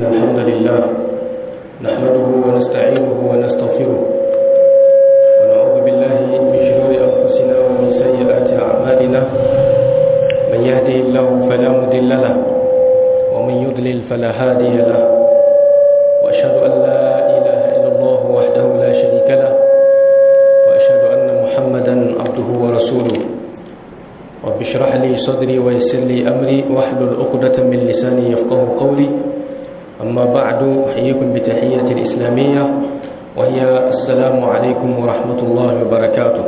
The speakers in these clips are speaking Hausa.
الحمد لله نحمده ونستعينه ونستغفره ونعوذ بالله من شرور أنفسنا ومن سيئات أعمالنا من يهده الله فلا مضل له ومن يضلل فلا هادي له وأشهد أن لا إله إلا الله وحده لا شريك له وأشهد أن محمدا عبده ورسوله رب اشرح لي صدري ويسر لي أمري واحلل عقدة من لساني يفقه قولي أما بعد أحييكم بتحية الإسلامية وهي السلام عليكم ورحمة الله وبركاته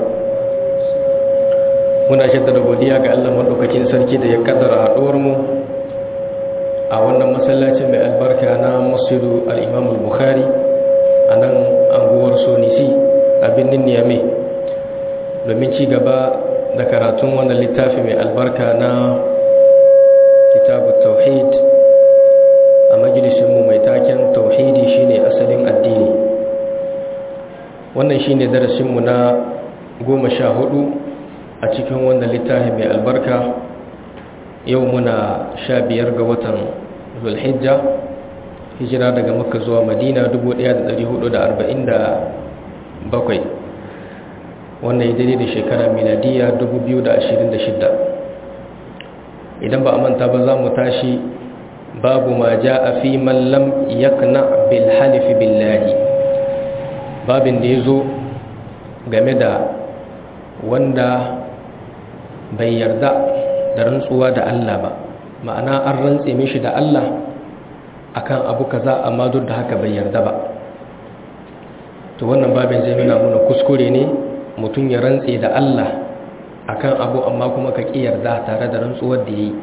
muna jaddada godiya ga Allah madaukakin sarki da ya kaddara haɗuwar mu a wannan masallacin mai albarka na Masjidu al-Imam al-Bukhari a nan anguwar Sonisi a birnin Niamey domin ci gaba da karatun wannan littafi mai albarka na kitabu tauhid a majalisinmu mai taken tauhidi shine asalin addini wannan shine darasinmu na goma sha hudu a cikin wannan littafi mai albarka yau muna sha biyar ga watan zulhijja hijira daga makka zuwa madina 1447 wannan ya daidai da shekara miladiya 2026 idan ba a manta ba za mu tashi babu ma ja a fi mallam yakna bil halifi billahi babin da ya zo game da wanda bai yarda da rantsuwa da Allah ba ma'ana an rantse mishi da Allah akan abu kaza amma duk da haka bai yarda ba to wannan babin zai nuna muna kuskure ne mutum ya rantse da Allah akan abu amma kuma ka ƙi yarda tare da rantsuwar da yi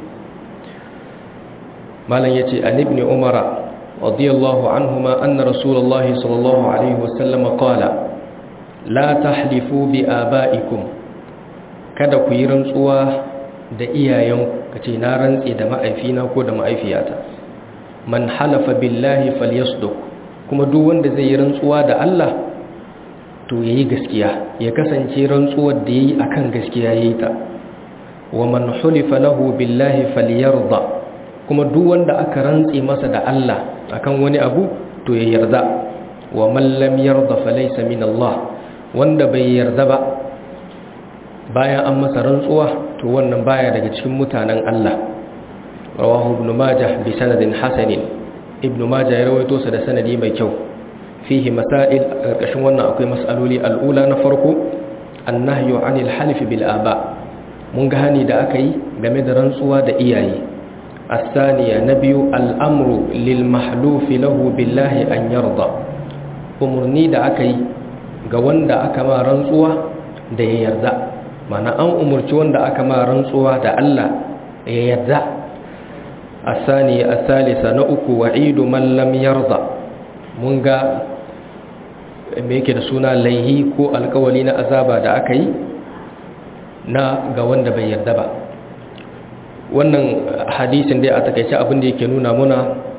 malam yace an ibn umara radiyallahu anhuma anna rasulullahi sallallahu alaihi wasallam qala la tahlifu bi abaikum kada ku yi rantsuwa da iyayenku kace na rantse da ma'aifina ko da ma'aifiyata man halafa billahi falyasduq kuma duk wanda zai yi rantsuwa da Allah to yayi gaskiya ya kasance rantsuwar da yayi akan gaskiya yayi ta wa man hulifa lahu billahi falyarda kuma duk wanda aka rantse masa da Allah akan wani abu to ya yarda wa man lam yarda falaysa min Allah wanda bai yarda ba bayan an masa rantsuwa to wannan baya daga cikin mutanen Allah rawahu ibn majah bi sanadin hasanin ibn majah ya rawaito sa da sanadi mai kyau fihi masail a ƙarƙashin wannan akwai mas'aloli al'ula na farko annahyu anil halif bil aba mun ga hani da aka yi game da rantsuwa da iyaye الثانية نبي الأمر للمحلوف له بالله أن يرضى umarni da aka yi ga wanda aka ma rantsuwa da ya yarda mana an umarci wanda aka ma rantsuwa da Allah ya yarda asani asalisa na uku wa'idu man lam yarda mun ga me yake da suna laihi ko alkawali na azaba da aka yi na ga wanda bai yarda ba wannan hadisin dai a takaice abin da yake nuna muna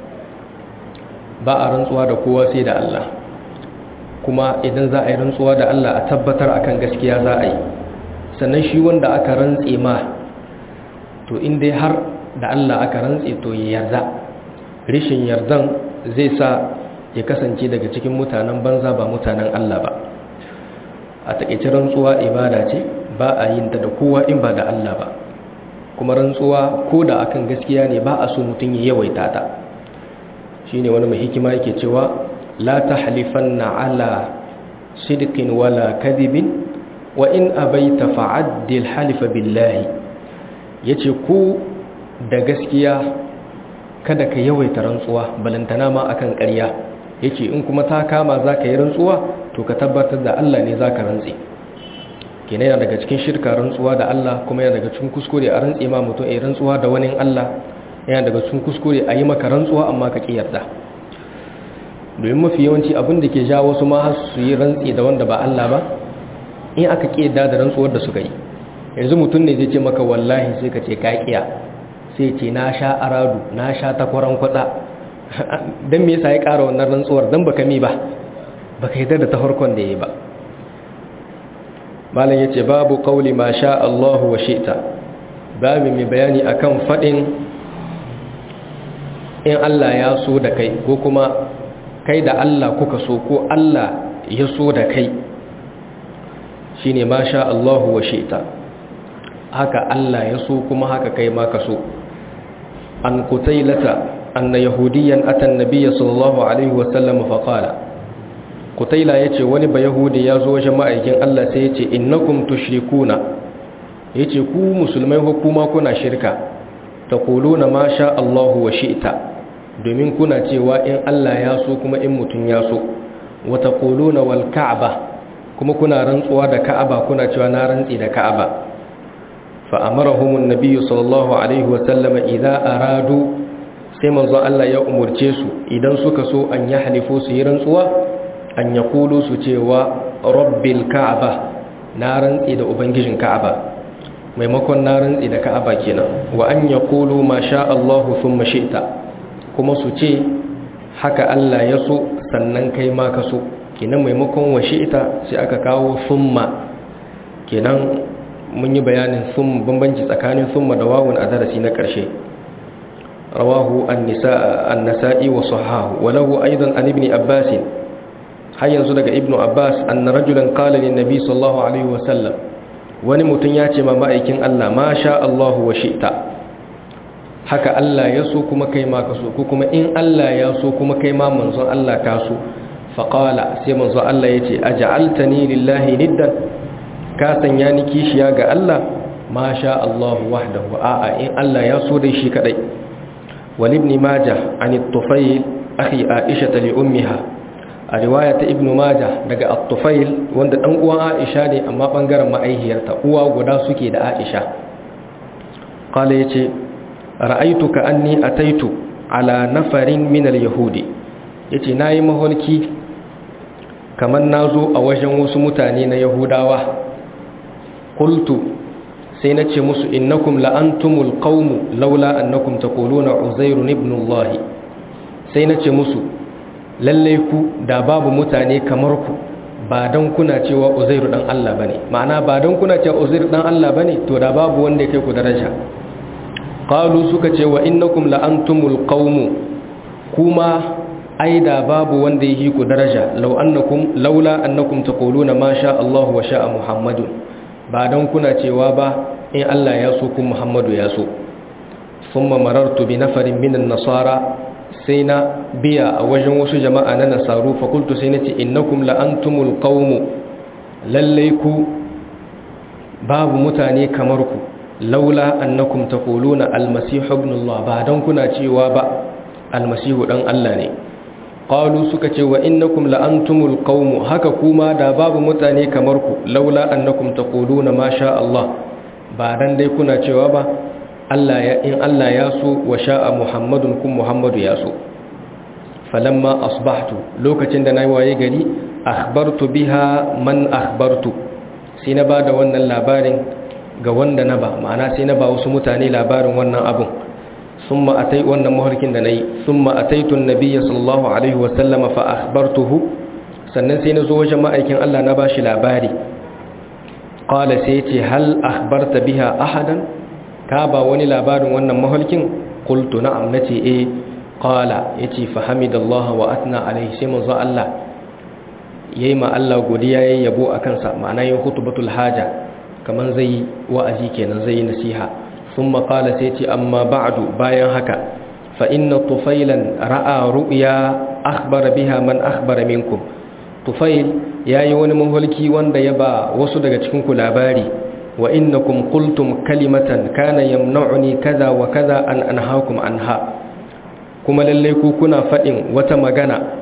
ba a rantsuwa da kowa sai da Allah kuma idan za a yi rantsuwa da Allah a tabbatar akan gaskiya za a yi sannan shi wanda aka rantse ma to in dai har da Allah aka rantse to ya yarda rishin yardan zai sa ya kasance daga cikin mutanen banza ba mutanen Allah ba a takaice rantsuwa ibada ce ba a yin ta da kowa in ba da Allah ba kuma rantsuwa ko da akan gaskiya ne ba a so mutum ya yawaita ta shine wani mai hikima yake cewa la tahlifanna ala sidqin wala kadhibin wa in abaita fa'addil halifa billahi yace ku da gaskiya kada ka yawaita rantsuwa balantana ma akan ƙarya yace in kuma ta kama zaka yi rantsuwa to ka tabbatar da Allah ne zaka rantsi kenan yana daga cikin shirka rantsuwa da Allah kuma yana daga cikin kuskure a rantsi ma mutum a rantsuwa da wani Allah yana daga cikin kuskure a yi maka rantsuwa amma ka ƙi yarda domin mafi yawanci abin da ke ja wasu ma har su yi rantsi da wanda ba Allah ba in aka ƙi yarda da rantsuwar da suka yi yanzu mutum ne zai ce maka wallahi sai ka ce ka ƙiya sai ce na sha aradu na sha takwaran kwatsa don me yasa ya ƙara wannan rantsuwar don baka mi ba baka yarda da ta farkon da ya yi ba malam yace babu qauli ma sha Allahu wa shi'ta babu mai bayani akan fadin in Allah ya so da kai ko kuma kai da Allah kuka so ko Allah ya so da kai shine ma sha Allahu wa shi'ta haka Allah ya so kuma haka kai ma ka so an qutailata anna yahudiyan ata an-nabiy sallallahu alaihi wa sallam fa qala qutaila yace wani ba yahudi ya zo wajen ma'aikin Allah sai yace innakum tushrikuna yace ku musulmai hukuma kuna shirka taquluna ma sha Allahu wa shi'ta domin kuna cewa in Allah ya so kuma in mutun ya so wa taquluna wal ka'ba kuma kuna rantsuwa da ka'aba kuna cewa na rantsi da ka'aba fa amarahum an-nabiy sallallahu alaihi wa sallam idza aradu sai manzo Allah ya umurce su idan suka so an yahlifu su yi rantsuwa an yaqulu su cewa rabbil ka'aba na rantsi da ubangijin ka'aba maimakon na rantsi da ka'aba kenan wa an yaqulu ma sha Allahu thumma shi'ta kuma su ce haka Allah ya so sannan kai ma ka so kenan maimakon wa shi'ta sai aka kawo thumma kenan mun yi bayanin thum bambanci tsakanin thumma da wawun a darasi na ƙarshe rawahu an-nisa'i wa sahahu wa lahu aidan an ibn abbas har yanzu daga ibnu abbas anna rajulan qala lin nabi sallallahu alaihi wa sallam wani mutum ya ce ma ma'aikin Allah ma sha Allahu wa shi'ta haka Allah ya so kuma kai ma ka so ko kuma in Allah ya so kuma kai ma manzon Allah ka so fa qala sai manzon Allah yace aj'altani lillahi niddan ka sanya ni kishiya ga Allah ma sha Allahu wahdahu a'a in Allah ya so dai shi kadai wal ibn majah an at-tufayl akhi aisha li ummiha a riwaya ta ibn majah daga at-tufayl wanda dan uwan aisha ne amma bangaren ma'aihiyarta uwa guda suke da aisha qala yace ra'aituka anni ataitu ala nafarin min al-yahudi yace nayi maholki kaman nazo a wajen wasu mutane na yahudawa qultu sai nace musu innakum la antumul qaum laula annakum taquluna uzair ibn allah sai nace musu lalle ku da babu mutane kamar ku ba dan kuna cewa uzair dan Allah bane ma'ana ba dan kuna cewa uzair dan Allah bane to da babu wanda yake ku daraja qalu suka ce wa innakum la antumul qaum kuma aida babu wanda yake ku daraja law annakum laula annakum taquluna ma sha Allah wa sha Muhammadun ba dan kuna cewa ba in Allah ya so kun Muhammadu ya so thumma marartu bi nafarin minan nasara sai na biya a wajen wasu jama'a na nasaru fa qultu sai nace innakum la antumul qaum lallai ku babu mutane kamar ku laula annakum taquluna almasih ibn Allah ba dan kuna cewa ba almasihu dan Allah ne qalu suka ce wa innakum la antumul qaum haka kuma da babu mutane kamar ku laula annakum taquluna ma sha Allah ba dan dai kuna cewa ba Allah ya in Allah ya so wa sha'a Muhammadun kun Muhammadu ya so falamma asbahtu lokacin da nayi waye gari akhbartu biha man akhbartu sai na bada wannan labarin ga wanda na ba ma'ana sai na ba wasu mutane labarin wannan abun summa atai wannan maharkin da nayi summa ataitu annabiyya sallallahu alaihi wa sallama fa akhbartuhu sannan sai na zo wajen ma'aikin Allah na bashi labari qala sai ce hal akhbarta biha ahadan ka ba wani labarin wannan mahalkin qultu na'am nace eh qala yace fa hamidallahi wa atna alaihi sai manzo Allah yayi ma Allah godiya yayi yabo akan sa ma'ana yin khutbatul haja kaman zai wa'azi kenan zai yi nasiha thumma qala sai ce amma ba'du bayan haka fa inna tufailan ra'a ru'ya akhbara biha man akhbara minkum tufail yayi wani mahalki wanda ya ba wasu daga cikin ku labari wa innakum qultum kalimatan kana yamna'uni kaza wa kaza an anhaakum anha kuma lalle ku kuna fadin wata magana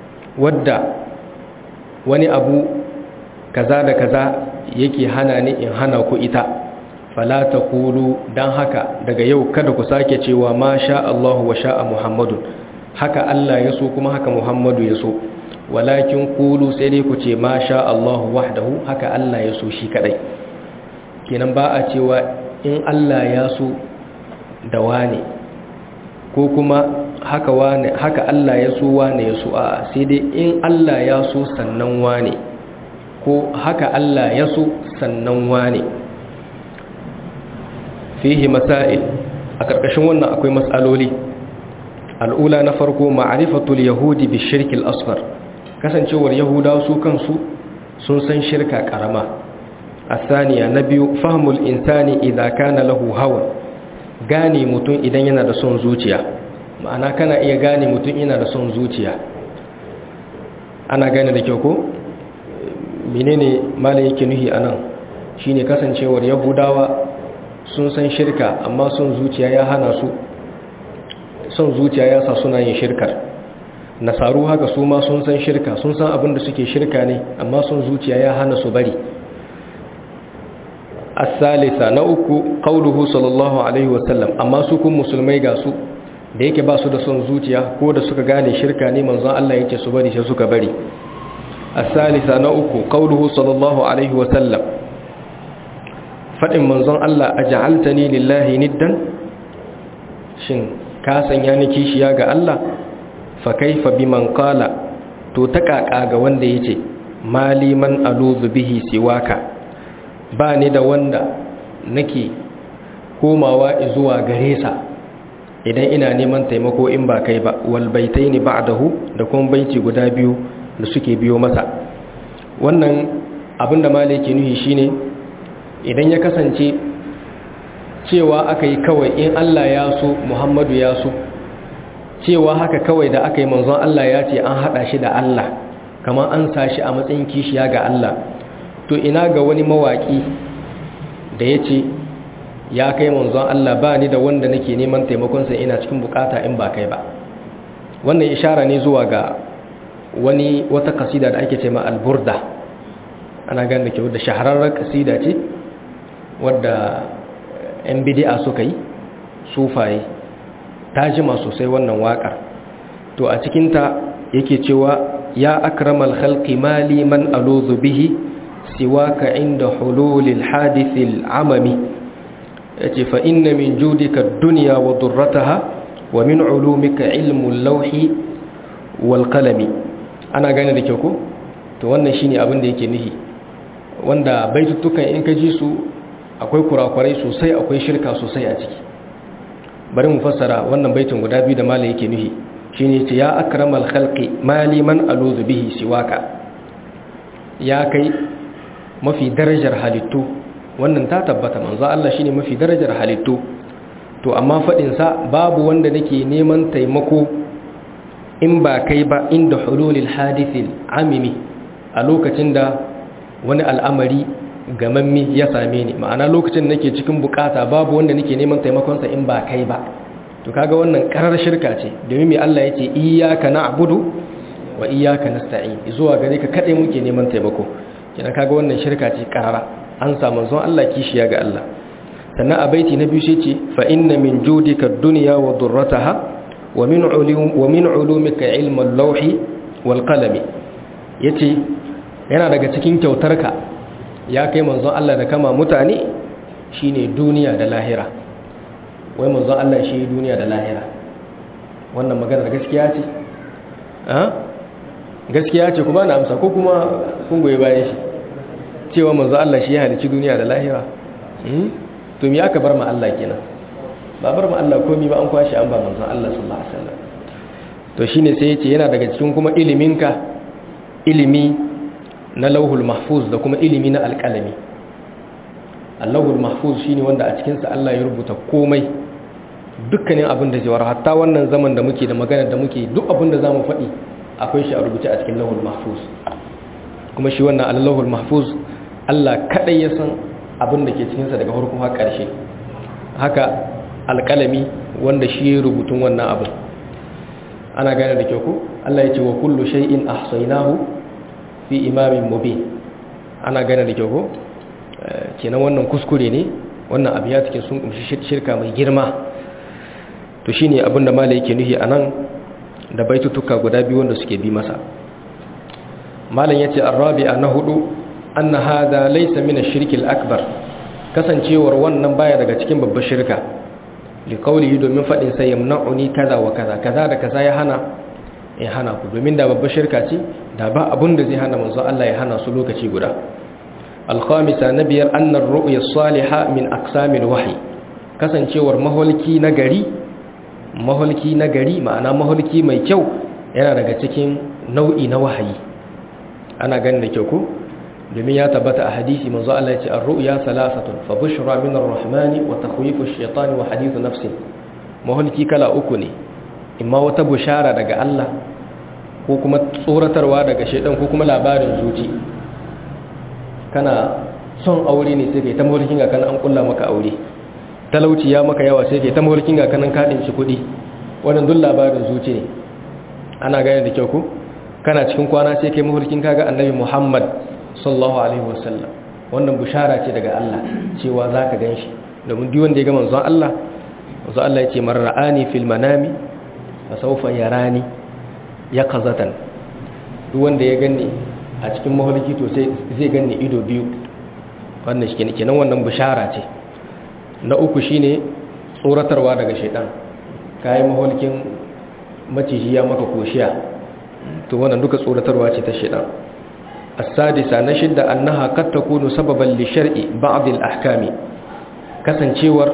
wadda wani abu kaza da kaza yake hana ni in hana ku ita fala taqulu dan haka daga yau kada ku sake cewa ma sha Allah wa sha'a Muhammadun haka Allah ya so kuma haka Muhammadu ya so walakin qulu sai dai ku ce ma sha Allah wahdahu haka Allah ya so shi kadai kenan ba a cewa in Allah ya so da wane ko kuma haka wane haka Allah ya so wane ya so a sai dai in Allah ya so sannan wane ko haka Allah ya so sannan wane fihi masail a karkashin wannan akwai matsaloli al'ula na farko ma'arifatul yahudi bi shirkil asghar kasancewar yahudawa su kansu sun san shirka karama asaniya na biyu fahmul insani idan kana lahu hawa gane mutum idan yana da son zuciya ma'ana kana iya gane mutum yana da son zuciya ana gane da kyau ko menene malai yake nuhi anan shine kasancewar yahudawa sun san shirka amma son zuciya ya hana su son zuciya ya sa suna yin shirkar nasaru haka su ma sun san shirka sun san abin da suke shirka ne amma son zuciya ya hana su bari asalisa na uku qauluhu sallallahu alaihi wasallam amma su kun musulmai ga su da yake ba su da son zuciya ko da suka gane shirka ne manzon Allah yake su bari sai suka bari asalisa na uku qauluhu sallallahu alaihi wasallam fadin manzon Allah aj'altani lillahi niddan shin ka sanya ni kishiya ga Allah fa kaifa biman qala to ta kaka ga wanda yace mali man aluzu bihi siwaka ba ni da wanda nake komawa zuwa gare sa idan ina neman taimako in ba kai ba wal baitaini ba'dahu da kuma baiti guda biyu da suke biyo masa wannan abinda malai ke nuhi shine idan ya kasance cewa aka yi kawai in Allah ya so Muhammadu ya so cewa haka kawai da aka yi manzon Allah ya ce an haɗa shi da Allah kamar an sa shi a matsayin kishiya ga Allah to ina ga wani mawaƙi da ya ce ya kai manzon Allah ba ni da wanda nake neman taimakonsa ina cikin bukata in ba kai ba wannan ishara ne zuwa ga wani wata kasida da ake ce ma alburda ana ganin da kyau da shahararren kasida ce wadda 'yan bidi'a suka yi sufaye ta jima sosai wannan waƙar to a cikinta yake cewa ya akramal khalqi mali man aluzu bihi siwaka inda hululil hadithil amami yace fa inna min judika ad-dunya wa durrataha wa min ulumika ilmul lawhi wal qalami ana gane da kyau ko to wannan shine abin da yake nihi wanda baitutukan in ka ji su akwai kurakurai sosai akwai shirka sosai a ciki bari mu fassara wannan baitin guda biyu da malai yake nuhi shine ce ya akramal khalqi mali man aluzu bihi siwaka ya kai mafi darajar halittu wannan ta tabbata manzo Allah shine mafi darajar halittu to amma fadin sa babu wanda nake neman taimako in ba kai ba inda hululil hadithil amimi a lokacin da wani al'amari gamammi ya same ni ma'ana lokacin nake cikin bukata babu wanda nake neman taimakonsa in ba kai ba to kaga wannan karar shirka ce domin mai Allah yace iyyaka na'budu wa iyyaka nasta'in zuwa gare ka kade muke neman taimako kina kaga wannan shirka ce karara an samu zon Allah kishiya ga Allah sannan a baiti na biyu shi ce fa inna min judika ad-dunya wa durrataha wa min ulum wa min ulumika ilm al-lawhi wal qalami yace yana daga cikin kyautarka ya kai manzon Allah da kama mutane shine duniya da lahira wai manzon Allah shi duniya da lahira wannan maganar gaskiya ce gaskiya ce kuma na amsa ko kuma kun goyi bayan shi cewa manzon Allah shi ya halici duniya da lahira to me aka bar ma Allah kenan ba bar ma Allah komai ba an kwashi an ba manzon Allah sallallahu alaihi wasallam to shine sai yace yana daga cikin kuma iliminka ilimi na lauhul mahfuz da kuma ilimi na alƙalami allahul mahfuz shine wanda a cikinsa Allah ya rubuta komai dukkanin abin da zai hatta wannan zaman da muke da magana da muke duk abin da zamu faɗi akwai shi a rubuce a cikin lauhul mahfuz kuma shi wannan allahul mahfuz Allah kadai ya san abin da ke cikinsa daga farko har ƙarshe haka alƙalami wanda shi ya rubutun wannan abin ana gane da kyau ko Allah ya ce wa kullu shay'in ahsaynahu fi imamin mubin ana gane da kyau ko kenan wannan kuskure ne wannan abu ya cikin sun kumshi shirka mai girma to shine abinda malai yake nuhi anan da baitutuka guda biyu wanda suke bi masa malam yace arabi'a na hudu anna hada laysa min ash-shirk al-akbar kasancewar wannan baya daga cikin babbar shirka li qawlihi domin fadin sai yamna'uni kaza wa kaza kaza da kaza ya hana ya hana ku domin da babbar shirka ce da ba abun da zai hana manzo Allah ya hana su lokaci guda al-khamisa nabiyar annar ru'ya salihah min aqsamil wahyi kasancewar maholki na gari maholki na gari ma'ana maholki mai kyau yana daga cikin nau'i na wahayi ana ganin da kyau ko domin ya tabbata a hadisi manzo Allah ya ce ar-ru'ya salasatun fa bushra min ar-rahmani wa takhwifu ash-shaytani wa hadithu nafsi maholki kala uku ne imma wata bushara daga Allah ko kuma tsoratarwa daga shaidan ko kuma labarin zuci kana son aure ne sai kai ta maholkin ga kana an kulla maka aure talauci ya maka yawa sai kai ta maholkin ga kana kadin shi kuɗi wannan duk labarin zuci ne ana gane da kyau ko kana cikin kwana sai kai maholkin kaga annabi Muhammad sallallahu alaihi wasallam wannan bushara ce daga Allah cewa zaka ganshi domin duk wanda ya ga manzon Allah manzon Allah ya ce man ra'ani fil manami fa sawfa yarani yaqazatan duk wanda ya ganni a cikin maholki to sai zai ganni ido biyu wannan shi kenan wannan bushara ce na uku shine tsoratarwa daga shaitan kai maholkin maciji ya maka koshiya to wannan duka tsoratarwa ce ta shaitan السادسة نشد أنها قد تكون سببا لشرع بعض الأحكام kasancewar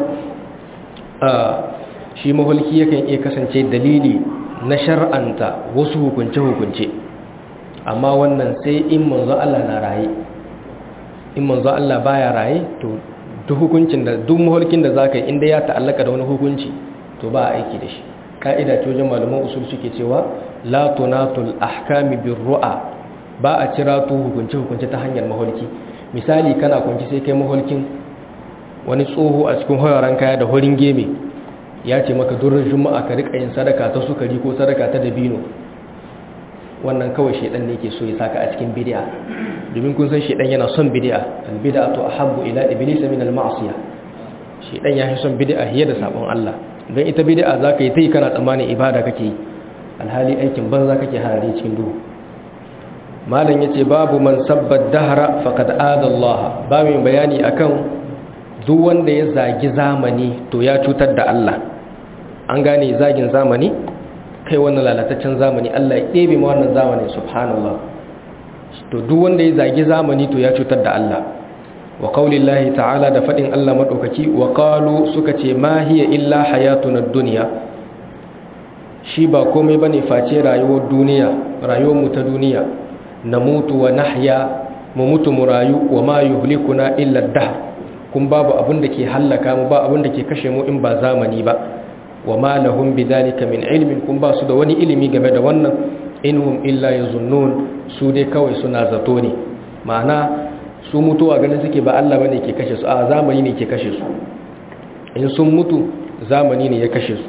shi maholki yakan iya kasance dalili na shar'anta wasu hukunce-hukunce amma wannan sai in manzo Allah na raye in manzo Allah baya raye to duk hukuncin da duk maholkin da zaka yi inda ya ta'allaka da wani hukunci to ba aiki da shi ka'ida ce wajen malaman usul suke cewa la tunatul ahkami birru'a ba a cira tu hukunce-hukunce ta hanyar maholki misali kana kwanci sai kai maholkin wani tsoho a cikin hoyaran kaya da horin geme ya ce maka durin juma'a ka rika yin sadaka ta sukari ko sadaka ta dabino wannan kawai shedan ne ke so ya saka a cikin bid'a domin kun san shedan yana son bid'a al-bid'atu ahabbu ila iblis min al-ma'siyah shedan ya fi son bid'a hiya da sabon Allah don ita bid'a zaka yi tai kana tsammanin ibada kake yi alhali aikin banza kake harare cikin duhu malam yace babu man sabbat dahra faqad ada Allah ba mai bayani akan duk wanda ya zagi zamani to ya cutar da Allah an gane zagin zamani kai wannan lalataccen zamani Allah ya ɗebe ma wannan zamani subhanallah to duk wanda ya zagi zamani to ya cutar da Allah wa qaulillahi ta'ala da fadin Allah madaukaki wa qalu suka ce ma hiya illa hayatuna dunya shi ba komai bane face rayuwar duniya rayuwar mu ta duniya namutu wa nahya mu mutu mu rayu wa ma yuhlikuna illa dahr kun babu abin da ke hallaka mu ba abin da ke kashe mu in ba zamani ba wa ma lahum bidhalika min ilmin kun ba su da wani ilimi game da wannan inhum illa yazunnun su dai kawai suna zato ne ma'ana su mutuwa ganin suke ba Allah bane ke kashe su a zamani ne ke kashe su in sun mutu zamani ne ya kashe su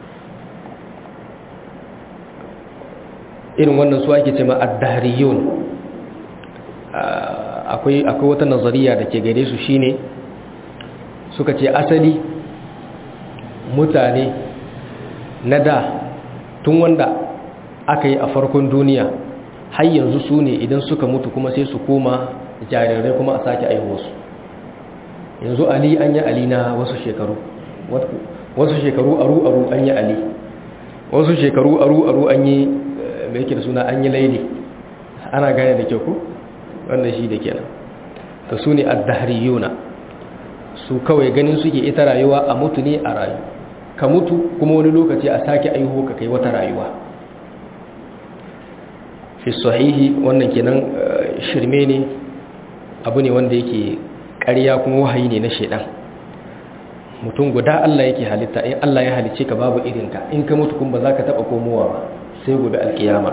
irin wannan su ake ce ma ad-dahriyun akwai akwai wata nazariya da ke gare su shine suka ce asali mutane na da tun wanda aka yi a farkon duniya har yanzu su ne idan suka mutu kuma sai su koma jarirai kuma a sake aihuwarsu yanzu ali an yi ali na wasu shekaru wasu shekaru aru-aru an yi ali wasu shekaru aru-aru an yi mai yake da suna an yi laili ana gane da kyau ku wannan shi da kenan ta su ne addahariyuna su kawai ganin suke ita rayuwa a mutu ne a rayu ka mutu kuma wani lokaci a sake aiho ka kai wata rayuwa fi sahihi wannan kenan shirme ne abu ne wanda yake ƙarya kuma wahayi ne na shaidan mutum guda Allah yake halitta in Allah ya halice ka babu irinka in ka mutu kuma ba za ka taɓa komowa ba sai gobe alkiyama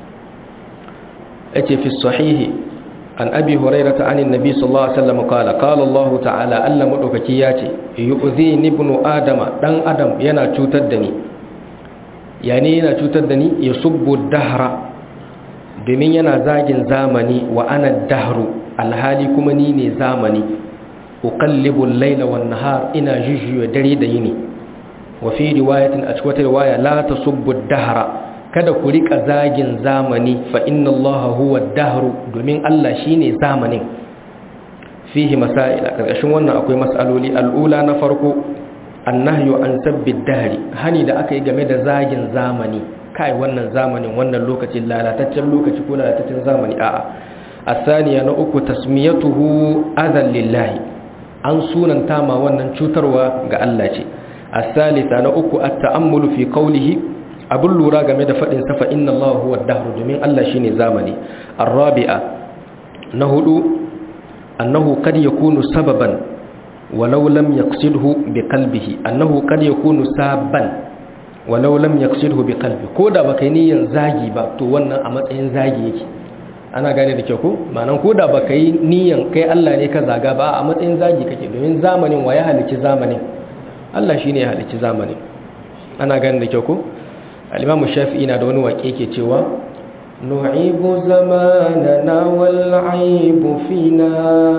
yace fi sahihi an abi hurairata anin nabi sallallahu alaihi wasallam qala qala Allah ta'ala Allah madaukaki yace yu'zini ibnu adama dan adam yana cutar da ni yani yana cutar da ni yasubbu dahra domin yana zagin zamani wa ana dahru alhali kuma ni ne zamani uqallibu al-layla wan-nahar ina jujjuya dare da yini wa fi riwayatin a cikin riwaya la tasubbu dahra kada ku rika zagin zamani fa inna allaha huwa ad-dahru domin Allah shine zamanin fihi masail a karkashin wannan akwai mas'aloli al'ula na farko annahyu an sabbi dahri hani da aka yi game da zagin zamani kai wannan zamanin wannan lokacin lalataccen lokaci ko lalataccen zamani a'a asaniya na uku tasmiyatuhu adhan lillahi an sunanta ma wannan cutarwa ga Allah ce as-salisa na uku at-ta'ammulu fi qawlihi abun lura game da fadin sa fa inna Allah huwa ad-dahr domin Allah shine zamani ar-rabi'a na hudu annahu qad yakunu sababan walau lam yaqsidhu bi qalbihi annahu qad yakunu saban walau lam yaqsidhu bi qalbi ko da baka yi niyyar zagi ba to wannan a matsayin zagi yake ana gane da kyau ko ma'anan ko da baka yi niyyar kai Allah ne ka zaga ba a matsayin zagi kake domin zamanin wa ya halicci zamanin Allah shine ya halicci zamanin ana gane da kyau ko al-Imam Shafi'i na da wani waƙe yake cewa nu'ibu zamanana wal 'aibu fina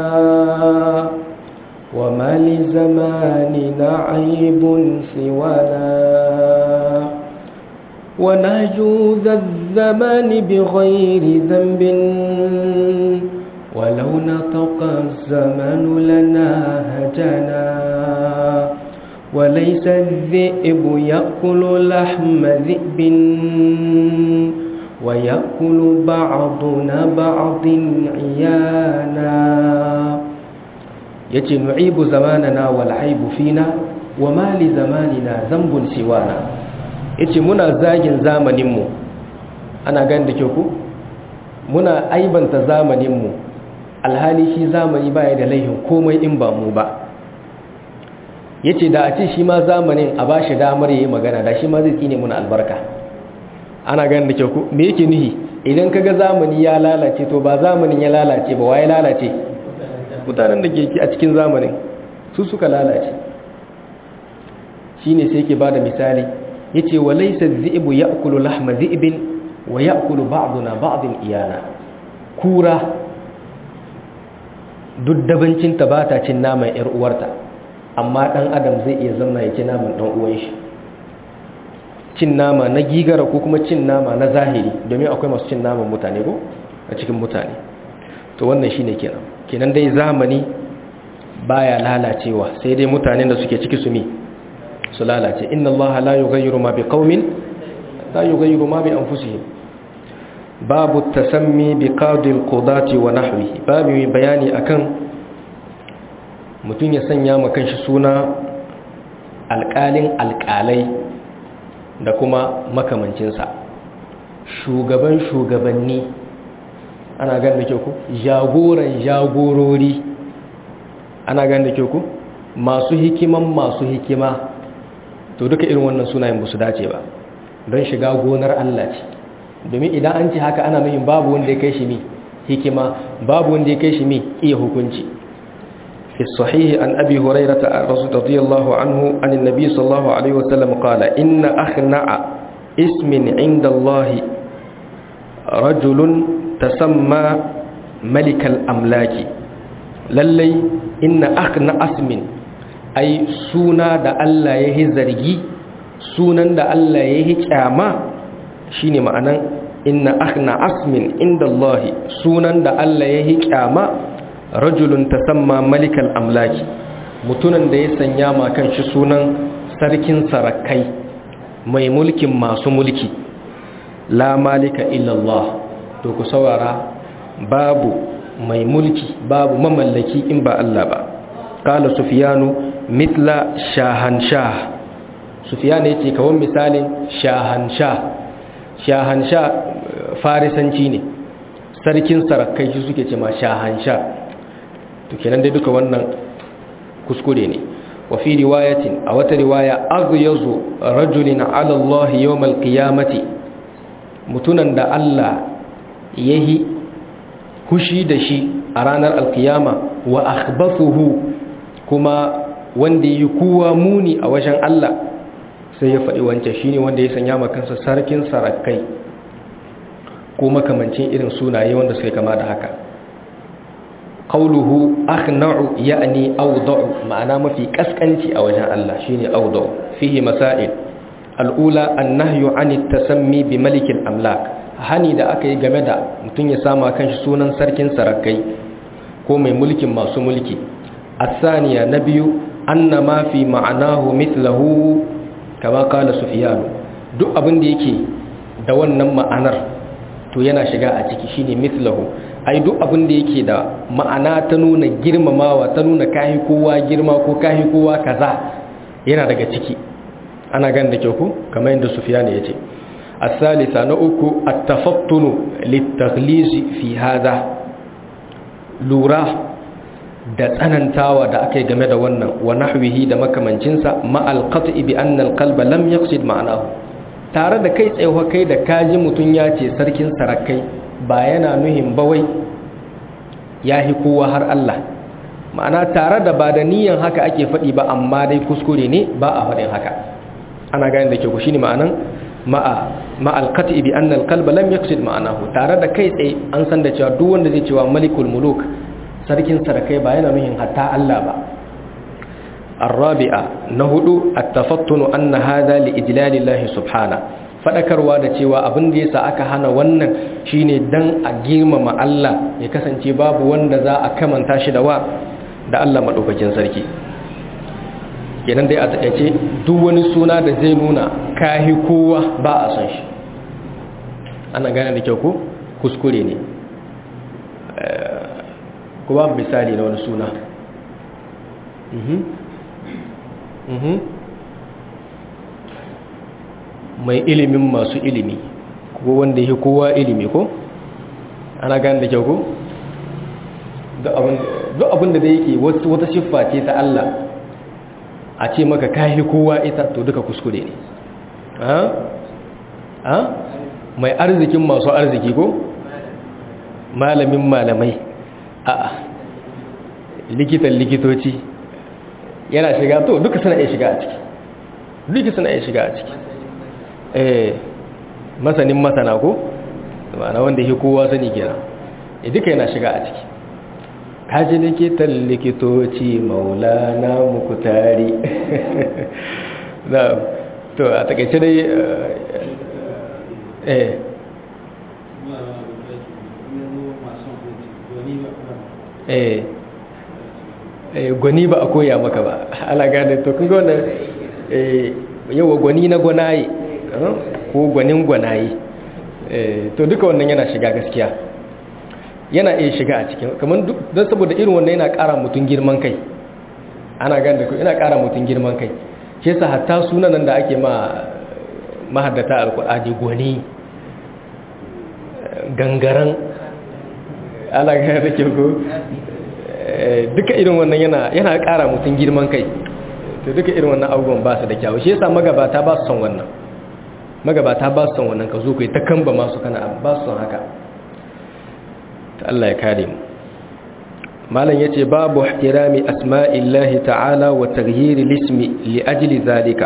وما لزماننا عيب سوانا ونهجو ذا الزمان بغير ذنب ولو نطق الزمان لنا هجنا وليس الذئب يأكل لحم ذئب ويأكل بعضنا بعض عيانا yace nu'ibu zamanana wal aibu fina wa ma li zamanina zambun siwana yace muna zagin zamanin mu ana gani da kyau ku muna aibanta zamanin mu alhali shi zamani baya da laihin komai in ba mu ba yace da a ce shi ma zamanin a bashi damar yayi magana da shi ma zai tsine muna albarka ana gani da kyau ku me yake nihi idan kaga zamani ya lalace to ba zamanin ya lalace ba waye lalace mutanen da ke a cikin zamanin su suka lalace shine sai yake bada misali yace walaysa dhi'bu ya'kulu lahma dhi'bin wa ya'kulu ba'duna ba'din iyana kura duk dabancin ta bata cin naman yar uwarta amma dan adam zai iya zama ya ci naman dan uwan shi cin nama na gigara ko kuma cin nama na zahiri domin akwai masu cin naman mutane ko a cikin mutane to wannan shine kenan kenan dai zamani baya lalacewa sai dai mutanen da suke ciki su mi su lalace inna allaha la yughayyiru ma biqaumin la yughayyiru ma bi anfusihim babu tasammi bi qadi alqudati wa nahwihi babu mai bayani akan mutum ya sanya ma kanshi suna alƙalin alƙalai da kuma makamancinsa shugaban shugabanni ana gan da ku jagoran jagorori ana gan da ku masu hikiman masu hikima to duka irin wannan sunayen ba su dace ba don shiga gonar Allah ce domin idan an ce haka ana nuhin babu wanda ya kai shi mi hikima babu wanda ya kai shi mi iya hukunci fi sahihi an abi hurairata radiyallahu anhu an annabi sallallahu alaihi wasallam qala inna akhna'a ismin inda Allah rajulun tasamma malikal amlaki lallai inna akhna asmin ai suna da Allah ya yi zargi sunan da Allah ya yi kyama shine ma'anan inna akhna asmin inda Allah sunan da Allah ya yi kyama rajulun tasamma malikal amlaki mutunan da ya sanya ma kanshi sunan sarkin sarakai mai mulkin masu mulki la malika illallah to ku saurara babu mai mulki babu mamallaki in ba Allah ba qala sufyanu mithla shahanshah sufyan yace kawon misalin shahanshah shahanshah farisanci ne sarkin sarakai shi suke ce ma shahanshah to kenan dai duka wannan kuskure ne wa fi riwayatin a wata riwaya aghyazu rajulin ala Allah yawm al-qiyamati mutunan da Allah yahi hushi da shi a ranar alkiyama wa akhbathuhu kuma wanda yi kowa muni a wajen Allah sai ya faɗi wancan shine wanda ya sanya ma kansa sarkin sarakai ko makamancin irin sunaye wanda suka kama da haka qawluhu akhna'u ya'ni awda'u ma'ana mafi kaskanci a wajen Allah shine awda'u fihi masail al'ula annahyu 'ani tasammi bi malikil amlak hani da aka yi game da mutum ya sama kanshi sunan sarkin sarakai ko mai mulkin masu mulki asaniya na biyu anna ma fi ma'anahu mithlahu kama kala sufyanu duk abin da yake da wannan ma'anar to yana shiga a ciki shine mithlahu ai duk abin da yake da ma'ana ta nuna girmamawa ta nuna kahi kowa girma ko kahi kowa kaza yana daga ciki ana gan da kyau ku kamar yadda sufyan ya ce الثالثة نؤك التفطن للتغليظ في هذا لورا da tsanantawa da aka yi game da wannan wa nahwihi da makamancinsa ma'al qat'i bi anna al-qalba lam yaqsid ma'anahu tare da kai tsayawa kai da kaji mutun ya ce sarkin sarakai ba yana nuhin bawai yahi kowa har Allah ma'ana tare da ba da niyan haka ake faɗi ba amma dai kuskure ne ba a faɗin haka ana gane da ke ku shine ma'anan ma'al qat'i bi anna al-qalba lam yaqsid ma'anahu tare da kai tsaye an san da cewa duk wanda zai cewa malikul muluk sarkin sarakai ba yana nuhin hatta Allah ba الرابعة نهدو التفطن أن هذا لإجلال الله سبحانه fadakarwa da cewa abin da yasa aka hana wannan shine dan a girmama Allah ya kasance babu wanda za a kamanta shi da wa da Allah madaukakin sarki kenan dai a takaice duk wani suna da zai nuna kahi kowa ba a son shi ana gane da kyau ko kuskure ne kuma misali na wani suna mai ilimin masu ilimi ko wanda yake kowa ilimi ko ana gane da kyau ko duk abinda da yake wata siffa ce ta Allah a ce maka kahi kowa ita to duka kuskure ne ha mai arzikin masu arziki ko malamin malamai a'a likitan likitoci yana shiga to duka suna iya shiga a ciki duka suna iya shiga a ciki eh masanin masana ko ma'ana wanda yake kowa sani kenan eh duka yana shiga a ciki kaji likitan likitoci maulana mukutari na to a takaice dai eh eh gwani ba a koya maka ba ala gane to kun gane yawa gwani na gwanaye ko gwanin gwanaye to duka wannan yana shiga gaskiya yana iya shiga a cikin kamar don saboda irin wannan yana ƙara mutum girman kai ana gane da ku yana ƙara mutum girman kai ke sa hatta sunanan da ake ma mahaddata alkur'ani gwani gangaren ala gane da ke ko duka irin wannan yana yana ƙara mutum girman kai to duka irin wannan abubuwan ba su da kyawu shi yasa magabata ba su son wannan magabata ba su son wannan ka zo kai ta kamba masu kana ba su son haka ta Allah ya kare mu malam yace babu ihtirami asma'illahi ta'ala wa taghyiri lismi li ajli zalika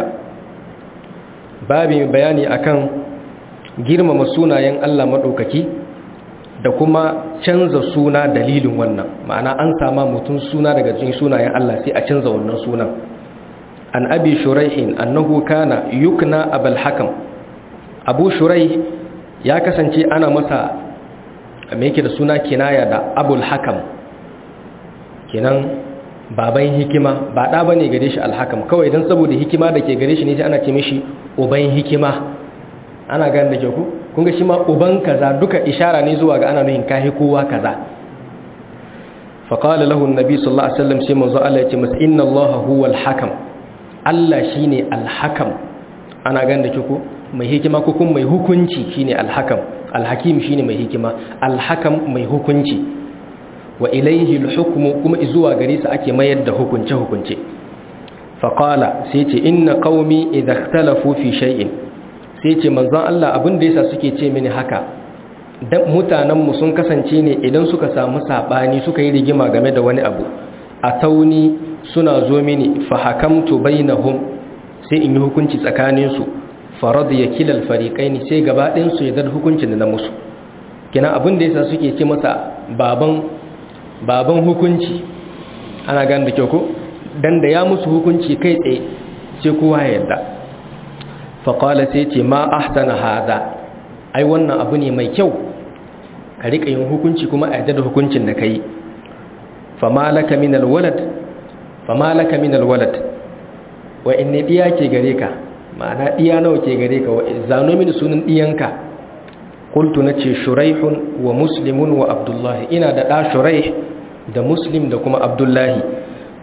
babu bayani akan girmama sunayen Allah madaukaki da kuma canza suna dalilin wannan ma'ana an sama mutum suna daga cikin sunayen Allah sai a canza wannan sunan an abi shuraihin annahu kana yukna abul hakam abu shuraih ya kasance ana masa me yake da suna kinaya da abul hakam kenan baban hikima ba da bane gare shi alhakam kawai dan saboda hikima da ke gare shi ne sai ana ce mishi uban hikima ana gane da ke ku kun ga shi ma uban kaza duka ishara ne zuwa ga ana nuhin kahi kowa kaza fa qala lahu an-nabi sallallahu alaihi wasallam sai manzo Allah ya ce masa inna Allah huwa al-hakam Allah shine al-hakam ana gane da ke ku mai hikima ko kuma mai hukunci shine al-hakam al-hakim shine mai hikima al-hakam mai hukunci wa ilayhi al-hukmu kuma zuwa gare sa ake mayar da hukunce hukunce fa qala sai ce inna qaumi idha ikhtalafu fi shay'in sai ce manzon Allah abin da yasa suke ce mini haka dan mutanenmu sun kasance ne idan suka samu sabani suka yi rigima game da wani abu a tauni suna zo mini fa hakamtu bainahum sai in yi hukunci tsakanin su farad ya kilal fariqaini sai gaba ɗayan su ya dar hukuncin da na musu kina abin da yasa suke ce masa baban baban hukunci ana gan da kyau ko dan da ya musu hukunci kai tsaye sai kowa ya yarda faƙala sai ce ma ahsana hada ai wannan abu ne mai kyau ka riƙa yin hukunci kuma a yadda da hukuncin da ka yi famalaka min alwalad famalaka min alwalad wa inne diya ke gare ka ma'ana diya nawa ke gare ka wa zano mini sunan diyanka qultu nace shuraihun wa muslimun wa abdullahi ina da da shuraih da muslim da kuma abdullahi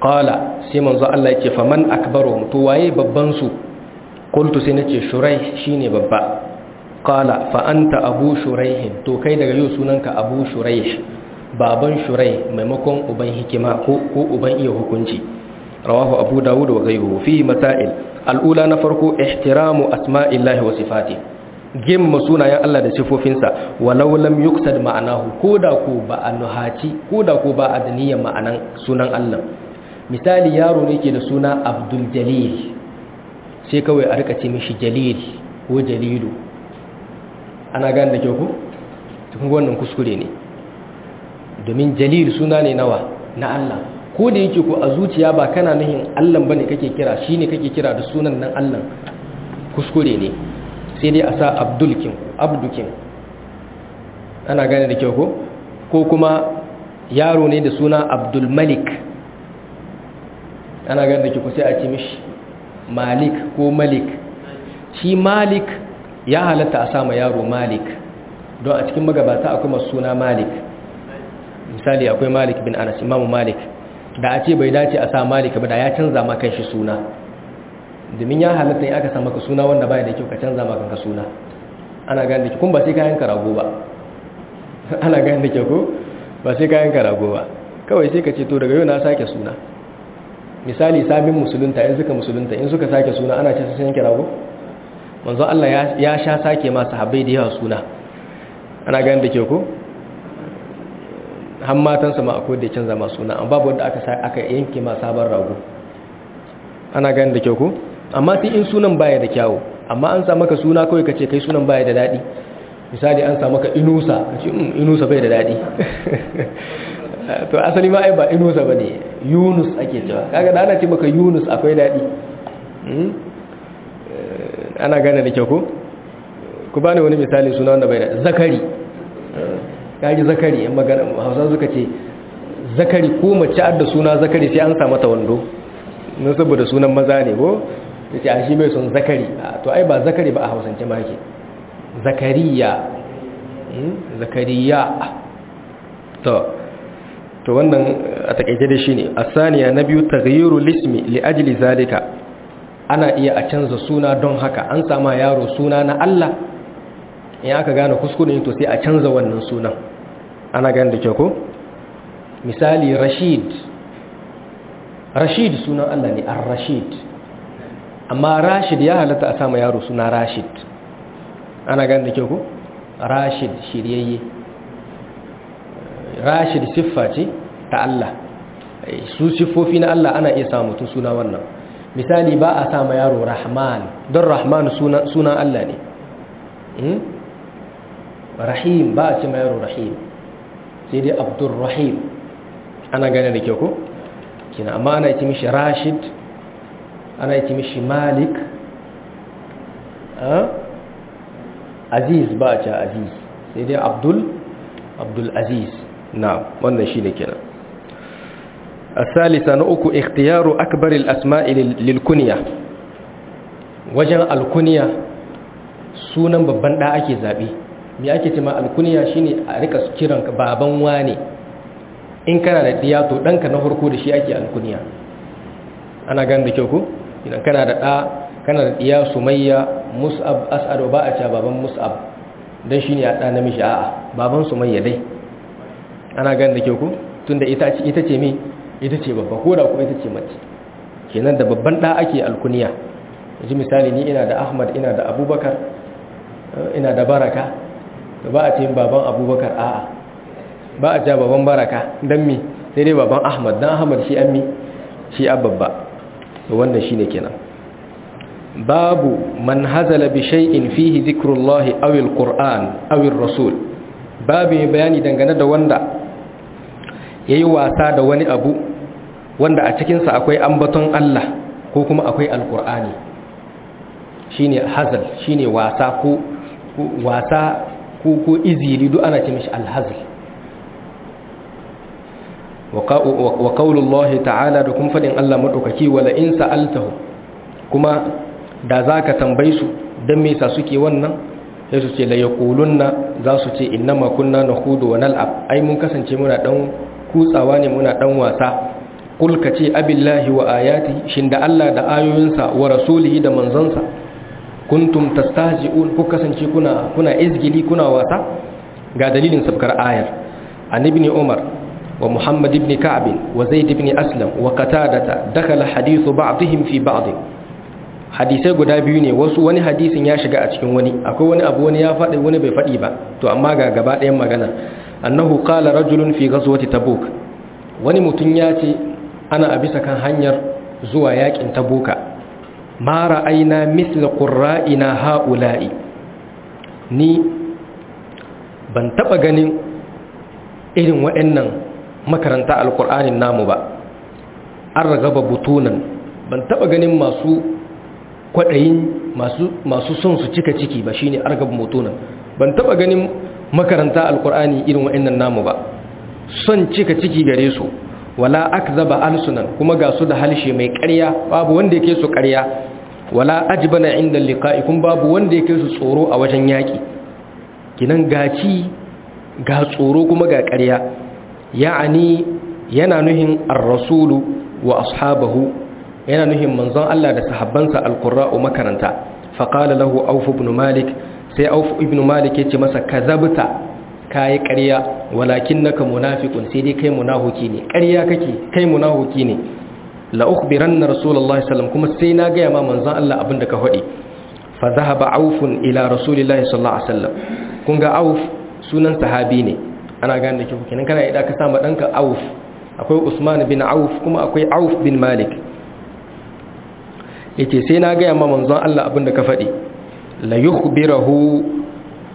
qala sai manzo Allah yace faman akbaru to waye babban su qultu sai nace shuraih shine babba qala fa anta abu shuraih to kai daga yau sunanka abu shuraih baban shurai maimakon uban hikima ko uban iya hukunci rawahu abu dawud wa ghayruhu fi masail al'ula na farko ihtiramu asma'illahi wa sifati gimma sunayen Allah da sifofinsa walau lam yuqsad ma'anahu koda ko ba a nuhaci koda ko ba a da niyyar ma'anan sunan Allah misali yaro ne ke da suna Abdul Jalil sai kawai a rika ce mishi Jalil ko Jalilu ana gane da kyau ko cikin wannan kuskure ne domin jalil suna ne nawa na Allah ko da yake ko a zuciya ba kana nahin Allah bane kake kira shine kake kira da sunan nan Allah kuskure ne sai dai a sa abdulkin abdukin ana gane da kyau ko ko kuma yaro ne da suna abdul malik ana gane da kyau ko sai a ce mishi malik ko malik shi malik ya halatta a sama yaro malik don a cikin magabata akwai masu suna malik misali akwai malik bin anas imamu malik da a ce bai dace a sa malik ba da ya canza maka shi suna domin ya halatta in aka sa maka suna wanda baya da kyau ka canza maka ka suna ana gane da kyau kun ba sai kayan karago ba ana gane da kyau ko ba sai kayan karago ba kawai sai ka ce to daga yau na sake suna misali sabin musulunta in suka musulunta in suka sake suna ana ce sun yanke rago manzon Allah ya sha sake ma sahabbai da yawa suna ana gane da kyau ko har matansa ma akwai da canza masu suna amma babu wanda aka aka yanke ma sabon rago ana gani da kyau ko amma sai in sunan baya da kyawu amma an sa maka suna kawai kace kai sunan baya da dadi misali an sa maka inusa kace um inusa bai da dadi to asali ma ai ba inusa bane yunus ake cewa kaga da ana ce maka yunus akwai dadi ana gane da kyau ko ku bani wani misali suna wanda bai da zakari kaji zakari in magana hausa suka ce zakari ko mace adda suna zakari sai an sa mata wando na saboda sunan maza ne ko yace a shi bai son zakari to ai ba zakari ba a hausance ma yake zakariya zakariya to to wannan a takaice da shine asaniya na biyu taghyiru lismi li ajli zalika ana iya a canza suna don haka an sama yaro suna na Allah in aka gane kuskure to sai a canza wannan sunan ana gane da kyau ko misali rashid rashid sunan Allah ne ar-rashid amma rashid ya halatta a sama yaro suna rashid ana gane da kyau ko rashid shiryayye rashid siffa ce ta Allah su siffofi na Allah ana iya samu mutum suna wannan misali ba a sama yaro rahman don rahman sunan Allah ne rahim ba a ce ma yaro rahim sai dai abdurrahim ana gane da kyau ko kina amma ana yi mishi rashid ana yi mishi malik aziz ba a ce aziz sai dai abdul abdul aziz na wannan shi ne kenan الثالثة نؤك اختيار أكبر الأسماء للكنية وجن الكنية sunan babban da ake zabe me ake cewa alkuniya shine a rika kiran baban wane in kana da diya to danka na farko da shi ake alkuniya ana ganin da kyau ko idan kana da da kana da diya sumayya mus'ab as'ad ba a cewa baban mus'ab dan shine ya da namiji a'a baban sumayya dai ana ganin da kyau ko tunda ita ita ce me ita ce babba ko da ko ita ce mace kenan da babban da ake alkuniya yanzu misali ni ina da ahmad ina da abubakar ina da baraka ba a ce baban abubakar a'a ba a ce baban baraka don mi sai dai baban ahmad don ahmad shi an mi shi ababba wannan shi ne kenan babu man hazala bi shay'in fihi zikrullahi aw alquran aw rasul babu mai bayani dangane da wanda yayi wasa da wani abu wanda a cikin sa akwai ambaton Allah ko kuma akwai alqur'ani shine hazal shine wasa ko wasa ko ko izili duk ana ce mishi alhazl wa qaulullahi ta'ala da kuma fadin Allah madaukaki wala in sa'altahu kuma da zaka tambaye su dan me yasa suke wannan sai su ce la yaqulunna za su ce innama kunna nakhudu wa nal'ab ai mun kasance muna dan kutsawa ne muna dan wasa qul ka ce abillahi wa ayati shin da Allah da ayoyinsa wa rasulihi da manzansa kuntum tastahzi'un ku kasance kuna kuna izgili kuna wasa ga dalilin sabkar ayar an ibn umar wa muhammad ibn ka'b wa zaid ibn aslam wa qatadata dakhala hadithu ba'dihim fi ba'd hadisai guda biyu ne wasu wani hadisin ya shiga a cikin wani akwai wani abu wani ya faɗi wani bai faɗi ba to amma ga gaba ɗayan magana annahu qala rajulun fi ghazwati tabuk wani mutum ya ce ana a bisa kan hanyar zuwa yakin tabuka ma ra'ayna mithla qurra'ina ha'ula'i ni ban taba ganin irin waɗannan makaranta alqur'anin namu ba an ragaba butunan ban taba ganin masu kwaɗayin masu son su cika ciki ba shine argab butunan ban taba ganin makaranta alqur'ani irin waɗannan namu ba son cika ciki gare su wala akzaba alsunan kuma ga su da halshe mai ƙarya babu wanda yake su ƙarya wala ajbana inda liqa'i kun babu wanda yake su tsoro a wajen yaki kinan gaci ga tsoro kuma ga ƙarya ya'ani yana nuhin ar-rasulu wa ashabahu yana nuhin manzon Allah da sahabbansa al-qurra'u makaranta faqala lahu auf ibn malik sai auf ibn malik yace masa kazabta kayi ƙarya walakin naka munafiqun sai dai kai munafiki ne ƙarya kake kai munafiki ne la ukhbiranna rasulullahi sallallahu kuma sai na ga ma manzon Allah abinda ka faɗi fa dhahaba aufun ila rasulillahi sallallahu alaihi wasallam kun ga auf sunan sahabi ne ana gane da kiku kenan kana idan ka sama danka auf akwai usman bin auf kuma akwai auf bin malik yace sai na ga ma manzon Allah abinda ka faɗi la yukhbirahu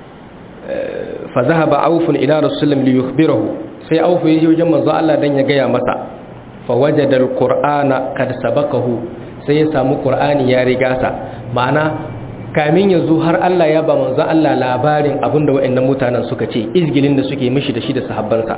fa zahaba aufun ila rasulullah li yukhbirahu sai aufu yaje wajen manzo Allah dan ya gaya masa fa wajada alqur'ana kad sabaqahu sai ya samu qur'ani ya riga sa ma'ana kamin yazo har Allah ya ba manzo Allah labarin abinda wayannan mutanen suka ce izgilin da suke mishi da shi da sahabbansa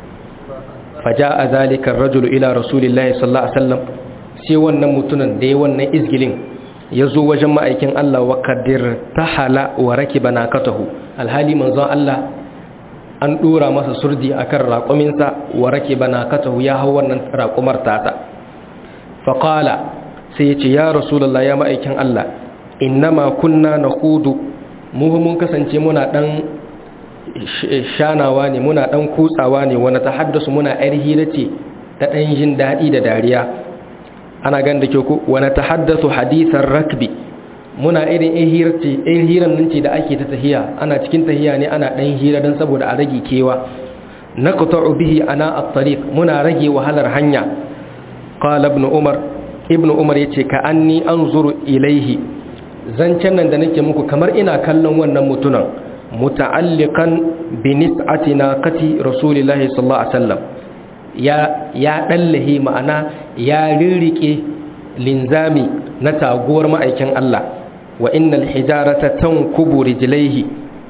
faja'a zalika ar-rajulu ila rasulillahi sallallahu alaihi wasallam sai wannan mutunan da ya wannan izgilin ya zo wajen ma'aikin Allah wa kadir tahala wa rakiba nakatahu alhali manzon Allah an dora masa surdi akan raƙuminsa wa rakiba nakatahu ya hau wannan raƙumar tata faqala sai ya ce ya rasulullah ya ma'aikin Allah innama kunna nakhudu mu mun kasance muna dan shanawa ne muna dan kutsawa ne wani tahaddasu muna yar hira ce ta dan jin daɗi da dariya ana gan da ke ku wani tahaddasu hadisan rakbi muna irin in hiran nan ce da ake ta tahiya ana cikin tahiya ne ana ɗan hira don saboda a rage kewa na qata'u bihi ana at-tariq muna rage wahalar hanya qala ibn umar ibn umar yace ka anni anzuru ilaihi zancen nan da nake muku kamar ina kallon wannan mutunan muta'alliqan bi nis'ati naqati rasulillahi sallallahu alaihi wasallam ya ya dallahi ma'ana ya rirrike linzami na taguwar ma'aikin Allah wa innal hijarata tankubu rijlaihi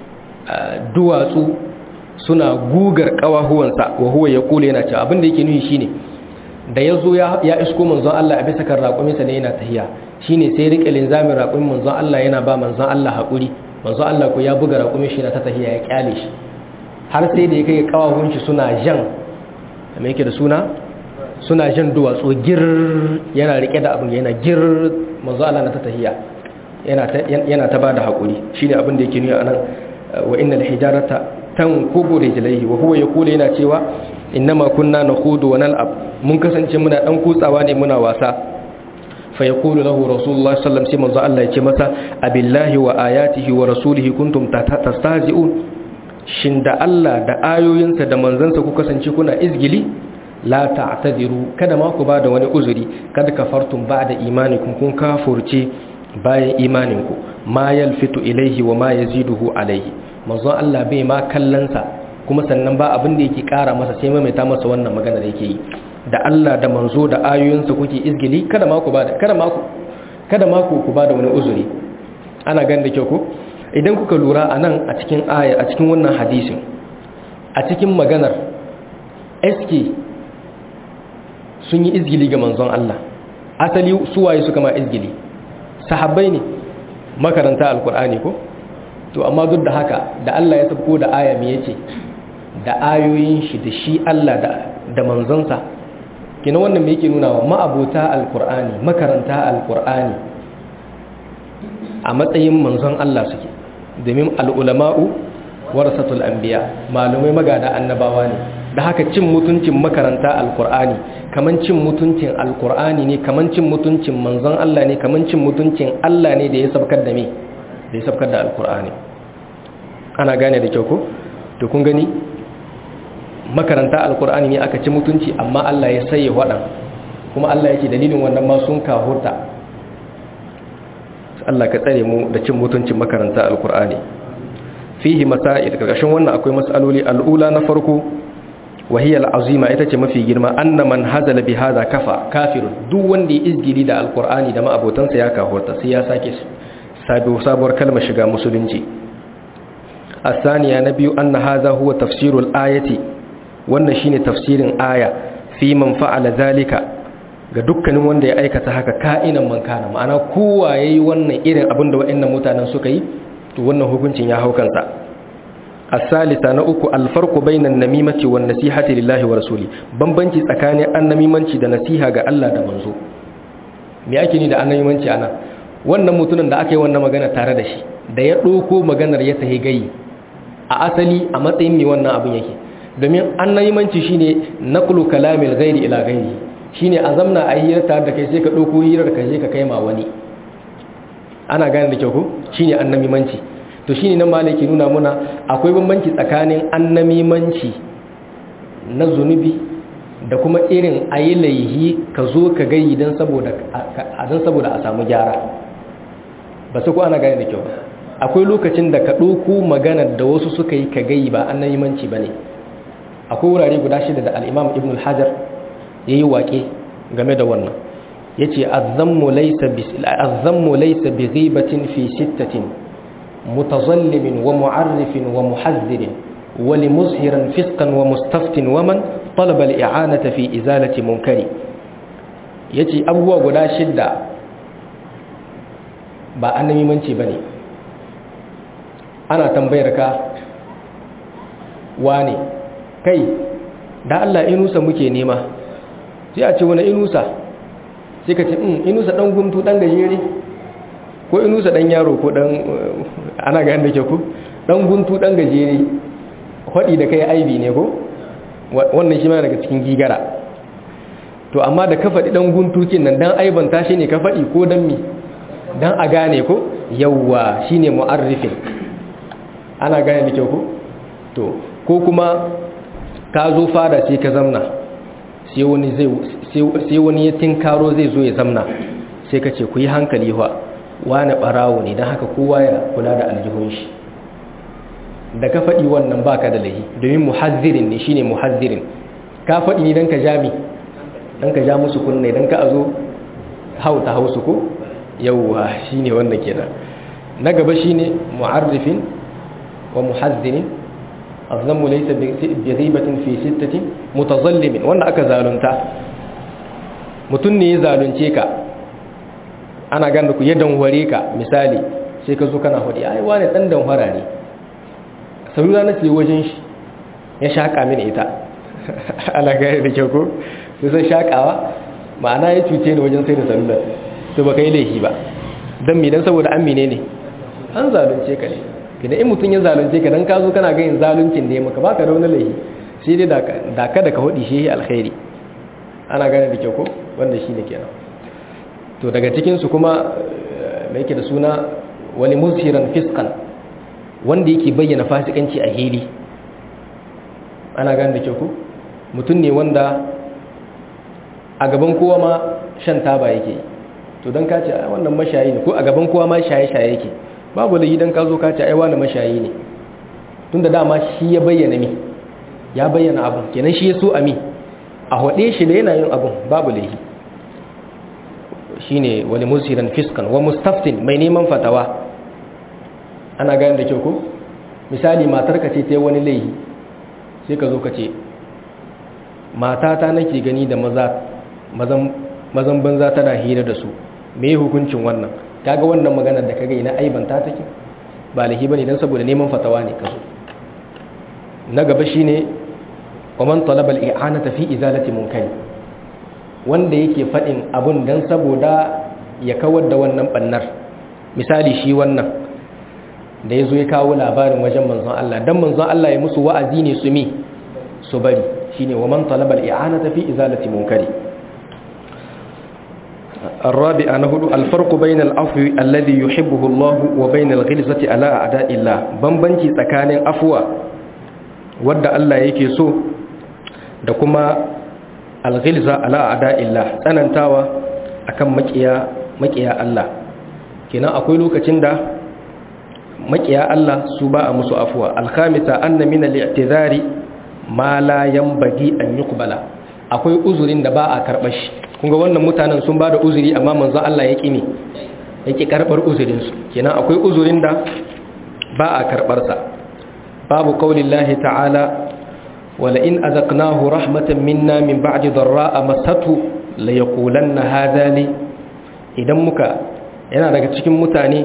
duwatsu suna gugar kawahuwansa wa huwa yaqulu yana cewa abin da yake nufi shine da yazo ya ya isko manzon Allah a bisa kan raƙuminsa ne yana tahiya shine sai rike linzamin raƙumin manzon Allah yana ba manzon Allah hakuri manzon Allah ko ya buga raƙumin shi na ta tahiya ya kyale shi har sai da ya kai kawahun shi suna jan me yake da suna suna jan duwatsu gir yana rike da abin yana gir manzo Allah na ta tahiya yana ta yana ta bada hakuri shine abin da yake nuna anan wa innal hijarata tankubu rijlaihi wa huwa yaqulu yana cewa innama kunna nakhudu wa nal'ab mun kasance muna dan kutsawa ne muna wasa fa yaqulu lahu rasulullah sallallahu alaihi wasallam sai manzo Allah ya ce masa abillahi wa ayatihi wa rasulihi kuntum tastahzi'un shin da Allah da ayoyinsa da manzansa ku kasance kuna izgili la ta'tadiru kada ma ku bada wani uzuri kada kafartum ba'da imanikum kun kafurce bayan imaninku ma yalfitu ilaihi wa ma yaziduhu alaihi manzo Allah bai ma kallansa kuma sannan ba abin da yake kara masa sai maimaita masa wannan magana da yake yi da Allah da manzo da ayoyinsa kuke izgili kada ma ku bada kada ma ku kada ma ku bada wani uzuri ana ganin da kyau ko idan kuka lura a nan a cikin aya a cikin wannan hadisin a cikin maganar eski sun yi izgili ga manzon Allah asali suwaye suka ma izgili sahabbai ne makaranta alkur'ani ko to amma duk da haka da Allah ya sabko da aya me yace da ayoyin shi da shi Allah da da manzonsa kina wannan me yake nuna wa ma'abota alqur'ani makaranta alqur'ani a matsayin manzon Allah suke domin al'ulama'u warasatul anbiya malumai magada annabawa ne da haka cin mutuncin makaranta alqur'ani kaman cin mutuncin alqur'ani ne kaman cin mutuncin manzon Allah ne kaman cin mutuncin Allah ne da ya sabkar da me da ya sabkar da alqur'ani ana gane da kyau ko to kun gani makaranta alkur'ani ne aka ci mutunci amma Allah ya saye waɗan kuma Allah ya ce dalilin wannan ma sun kahurta Allah ka tsare mu da cin mutuncin makaranta alkur'ani fihi masail karkashin wannan akwai mas'aloli al'ula na farko wahiyar azima ita ce mafi girma anna man hazala bi hadha kafa kafirun duk wanda ya izgili da alkur'ani da ma'abotansa ya kahurta sai ya sake sabuwar kalmar shiga musulunci الثانية نبي أن هذا هو تفسير الآية wannan shine tafsirin aya fi man fa'ala zalika ga dukkanin wanda ya aikata haka ka'inan man kana ma'ana kowa yayi wannan irin abin da waɗannan mutanen suka yi to wannan hukuncin ya hau kansa as-salisa na uku al-farqu bainan namimati wan nasihati lillahi wa rasuli bambanci tsakanin annamimanci da nasiha ga Allah da manzo me ake ni da annamimanci ana wannan mutumin da aka yi wannan magana tare da shi da ya ɗauko maganar ya tahi gayi a asali a matsayin mai wannan abin yake domin annayimanci shine naqlu kalamil ghairi ila ghairi shine a zamna a hira tare da kai sai ka dauko hirar ka je ka kai ma wani ana gane da kyau ko shine annamimanci to shine nan malaki nuna muna akwai bambanci tsakanin annamimanci na zunubi da kuma irin ayi laihi ka zo ka gayi dan saboda dan saboda a samu gyara ba su ko ana gane da kyau akwai lokacin da ka ɗauko maganar da wasu suka yi ka gayi ba annamimanci bane akwai wurare guda shida da al'imam ibn al-hajar ya yi waƙe game da wannan ya ce azammu laisa bi ghibatin fi sittatin mutazallimin wa mu'arrifin wa muhazzirin wa li muzhiran fiskan wa mustaftin wa man talaba al-i'anata fi izalati munkari yace abubuwa guda shidda ba annabimanci bane ana tambayar ka wane kai da Allah inusa muke nema sai a ce wani inusa sai ka ce in inusa dan guntu dan gajere ko inusa dan yaro ko dan ana ga yanda ke ku dan guntu dan gajere hadi da kai aibi ne ko wannan shi ma daga cikin gigara to amma da ka faɗi dan guntu kin nan dan aibanta shi ne ka faɗi ko dan mi dan a gane ko yawwa shine mu'arrifin ana gane da kyau ko to ko kuma ka zo fada sai ka zamna sai wani ya tinkaro zai zo ya zamna sai ka ce ku yi hankali wa wani barawo ne don haka kowa ya kula da aljihun shi da ka faɗi wannan baka da lahi domin muhazzirin ne shine muhazzirin ka faɗi ne don ka jami don ka ja musu kunne don ka a zo hauta hausu ko yauwa shine wannan kenan na gaba shine mu'arrifin wa muhazzirin azlamu laysa bi ghibatin fi sittatin mutazallimin wanda aka zalunta mutun ne ya zalunce ka ana ganda ku ya danware ka misali sai ka zo kana hudi ai wani dan danwara ne saboda na ce wajen shi ya shaka mini ita ana gane da kyau ko sai sai shakawa ma'ana ya cuce ni wajen sai da sallar to baka yi laifi ba dan me dan saboda amine ne an zalunce ka ne idan in mutum ya zalunce ka dan ka zo kana ganin zaluncin da ya maka baka da wani laifi sai dai da ka da ka hudi shi alkhairi ana gane da kyau ko wanda shi ne kenan to daga cikin su kuma mai yake da suna wani mushiran fiskan wanda yake bayyana fasikanci a hili ana gane da kyau ko mutum ne wanda a gaban kowa ma shan taba yake to don ka ce wannan mashayi ne ko a gaban kowa ma shaye-shaye yake babu da idan ka zo ka ce ai wani mashayi ne tunda dama shi ya bayyana mi ya bayyana abin kenan shi ya so ami a hade shi da yana yin abin babu laihi shine wani musiran fiskan wa mustaftin mai neman fatawa ana gane da kyau ko misali matar ka ce ta wani laihi sai ka zo ka ce matata nake gani da maza mazan banza tana hira da su me hukuncin wannan kaga wannan maganar da kaga ina aibanta take ba lahi bane dan saboda neman fatawa ne kazo na gaba shine wa man talaba al-i'anata fi izalati munkari wanda yake faɗin abun dan saboda ya kawar da wannan bannar misali shi wannan da ya zo ya kawo labarin wajen manzon Allah dan manzon Allah ya musu wa'azi ne su mi su bari shine wa man talaba al-i'anata fi izalati munkari الرابعة نهد الفرق بين العفو الذي يحبه الله وبين الغلظة على أعداء الله بمبنجي تكان أفوى ود الله يكي سو دكما الغلظة على أعداء الله تننتاوى أكم مكيا مكيا الله كنا أقول لك تندا مكيا الله سباء مسو أفوى الخامسة أن من الاعتذار ما لا ينبغي أن يقبل akwai uzurin da ba a karɓar shi kunga wannan mutanen sun ba da uzuri amma manzo Allah ya ƙi ya ƙi karɓar uzurinsu kenan akwai uzurin da ba a karɓarsa babu ƙaunin lahi ta'ala wala in azaqnahu rahmatan minna min ba'di darra'a masatu la yaqulanna hadha li idan muka yana daga cikin mutane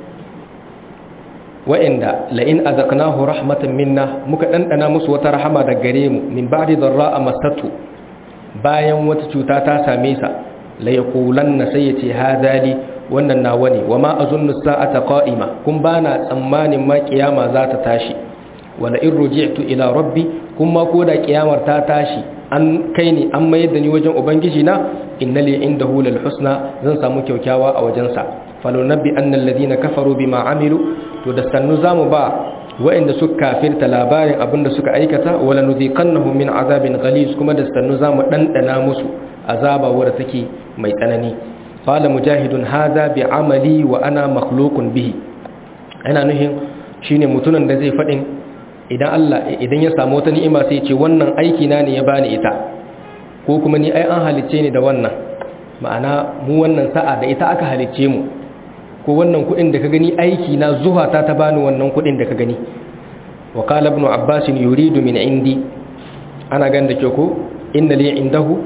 wa'inda la in azaqnahu rahmatan minna muka dandana musu wata rahama daga gare mu min ba'di darra'a masatu bayan wata cuta ta same sa la yaqulanna sai yace hadali wannan nawa ne wama azunnu sa'ata qa'ima kun bana tsammanin ma kiyama za ta tashi wala in ruji'tu ila rabbi kuma ko da kiyamar ta tashi an kai ni an mayar da ni wajen ubangiji na innali indahu lal husna zan samu kyaukyawa a wajen sa falunabbi annal ladina kafaru bima amilu to da sannu zamu ba wa'inda suka kafirta labarin abinda suka aikata wala nuziqannahum min azabin ghalis kuma da sannu zamu dandana musu azaba wadda take mai tsanani qala mujahidun hadha bi amali wa ana makhluqun bihi ana nuhin shine mutunan da zai fadin idan Allah idan ya samu wata ni'ima sai ce wannan aiki na ne ya bani ita ko kuma ni ai an halicce ni da wannan ma'ana mu wannan sa'a da ita aka halicce mu ko wannan kudin da ka gani aiki na zuwa ta ta bani wannan kudin da ka gani wa qala ibn abbas yuridu min indi ana ganda ke ko inna li indahu